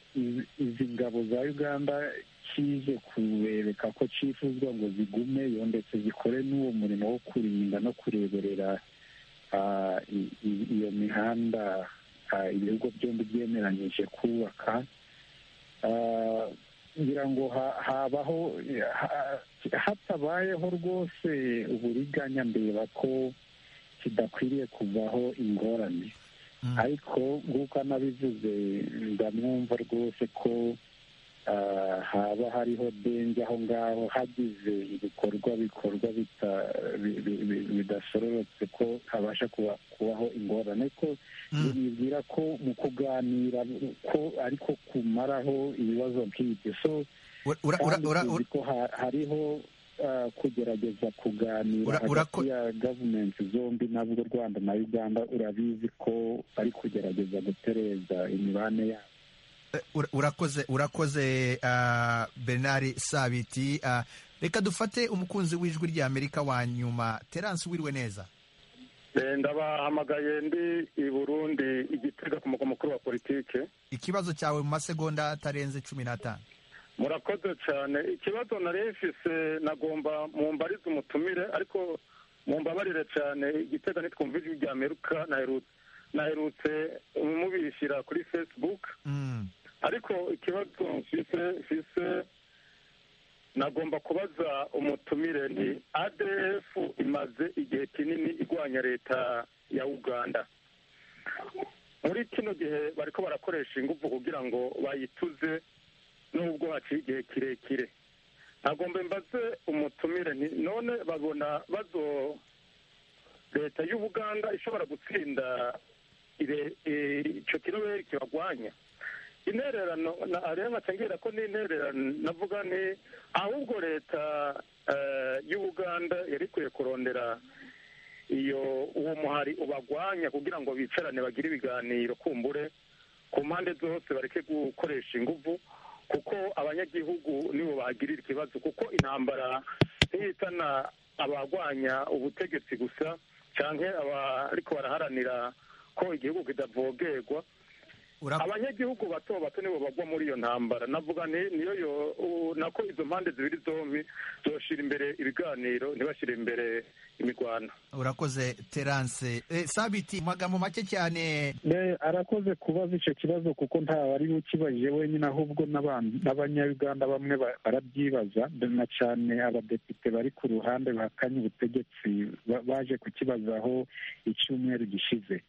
D: izi ngabo za uganda kije kurebeka ko cyifuzwa ngo zigumeyo ndetse zikore n'uwo murimo wo kurinda no kureberera iyo mihanda ibihugu byombi byemeranyije kubaka ngira ngo habaho hatabayeho rwose uburiganya mbeba ko kidakwiriye kuvaho ingorane ariko nk'uko anabivuze ndamwumva rwose ko haba hariho denge aho ngaho hagize ibikorwa bikorwa bidasororotse ko habasha kubaho ingorane ariko bibwira ko mu kuganira ko ariko kumaraho ibibazo nk'ibyo so ko hariho kugerageza kuganira hagati ya gavumenti zombi nabwo u rwanda na uganda urabizi ko bari kugerageza gutereza imibanire yabo
A: urakoze urakoze bernard sabiti reka dufate umukunzi w'ijwi rya amerika wa nyuma terance wiriwe neza
E: ndabahamagaye ndi i burundi igitega ku mugwa mukuru wa politike
A: ikibazo cyawe mu masegonda atarenze cumi n'atanu
E: murakoze cyane ikibazo nari mfise nagomba mumbarize umutumire ariko mumbabarire cyane igitega nitwumva ijwi rya amerika naherutse mubishyira kuri facebook ariko ikibazo mfise mfise nagomba kubaza umutumire ni adf imaze igihe kinini igwanya leta ya uganda muri kino gihe bariko barakoresha ingufu kugira ngo bayituze nubwo haciye igihe kirekire nagomba mbaze umutumire none babona bazo leta y'ubuganda ishobora gutsinda icyo kiroberi kibagwanya intererano rero nkacengerera ko n'intererano navuga ni ahubwo leta y'ubuganda yari ikwiye kurondera iyo uwo muhari ubagwanya kugira ngo bicarane bagire ibiganiro kumbure ku mpande zose bareke gukoresha ingufu kuko abanyagihugu nibo bagirira ikibazo kuko intambara ntihitana abagwanya ubutegetsi gusa cyangwa abariko baraharanira ko igihugu kidavogerwa abanyagihugu bato bato nibo bagwa muri iyo ntambara navuga niyo yo nako izo mpande zibiri zombi zoshira imbere ibiganiro ntibashyire imbere imirwano
A: urakoze terance sabiti magambo make cyane
D: arakoze kubaza icyo kibazo kuko wari ukibajije wenyine ahubwo n'abanyayuganda bamwe barabyibaza na cyane abadepite bari ku ruhande bakanye ubutegetsi baje kukibazaho icyumweru gishize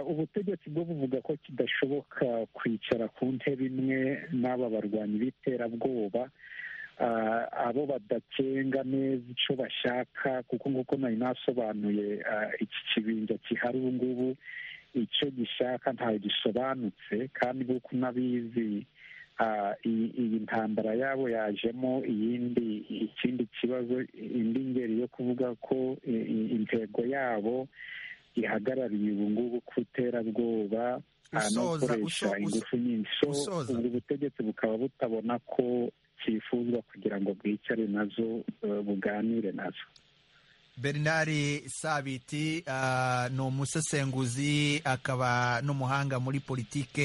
D: ubutegetsi bwo buvuga ko kidashoboka kwicara ku ntebe imwe n'aba barwanyi b'iterabwoba abo badakenga neza icyo bashaka kuko nk'uko nari nasobanuye iki kibinja gihari ubu ngubu icyo gishaka ntawe gisobanutse kandi nk'uko unabizi iyi ntambara yabo yajemo iyindi ikindi kibazo indi ngeri yo kuvuga ko intego yabo ihagarariye ubu ngubu ku iterabwoba no gukoresha ingufu nyinshi ubwo butegetsi bukaba butabona ko cyifuzwa kugira ngo bwicare nazo buganire nazo
A: bernard sabiti ni umusesenguzi akaba n'umuhanga muri politike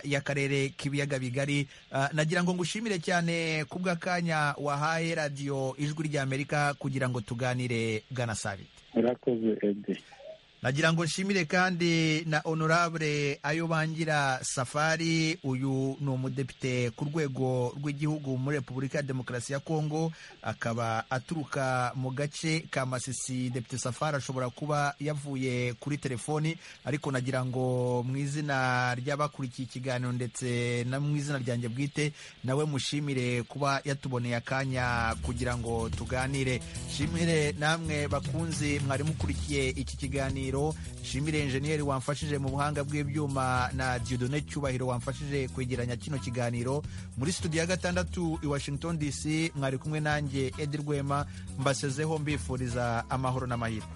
A: y'akarere k'ibiyaga bigari nagira ngo ngushimire cyane ku bw'akanya wahaye radiyo ijwi ry'amerika kugira ngo tuganire gana sabiti
D: urakoze edi
A: nagira ngo nshimire kandi na honorable ayo bangira safari uyu ni umudepite ku rwego rw'igihugu muri repubulika ya demokarasi ya kongo akaba aturuka mu gace ka masisi depite safari ashobora kuba yavuye kuri telefoni ariko nagira ngo mu izina ry'abakurikiye ikiganiro ndetse no mu izina ryanjye bwite nawe mushimire kuba yatuboneye akanya kugira ngo tuganire nshimire namwe bakunzi mwari mukurikiye iki kiganiro kiganiro nshimire enjeniyeri wamfashije mu buhanga bw'ibyuma na diodone cyubahiro wamfashije kwegeranya kino kiganiro muri studio ya gatandatu i washington dc mwari kumwe nanjye edi rwema mbasezeho mbifuriza amahoro n'amahirwe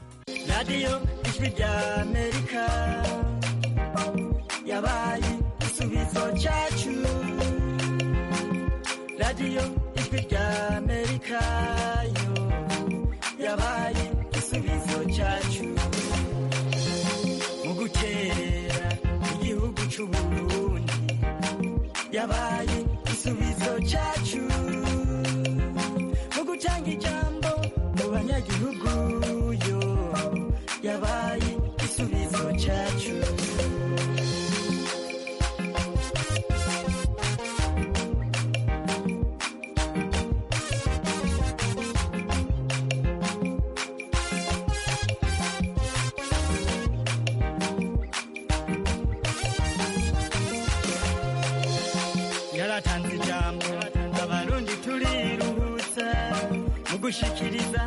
N: radiyo ijwi ry'amerika yabaye igisubizo cyacu radiyo ijwi ry'amerika yo yabaye igisubizo cyacu mu gukerera igihugu cy'u Burundi yabaye igisubizo cyacu mu gutanga ijambo mu banyagihugu yo yabaye igisubizo cyacu yaratanze ijambo abarundi turiruhutsa mu gushikiriza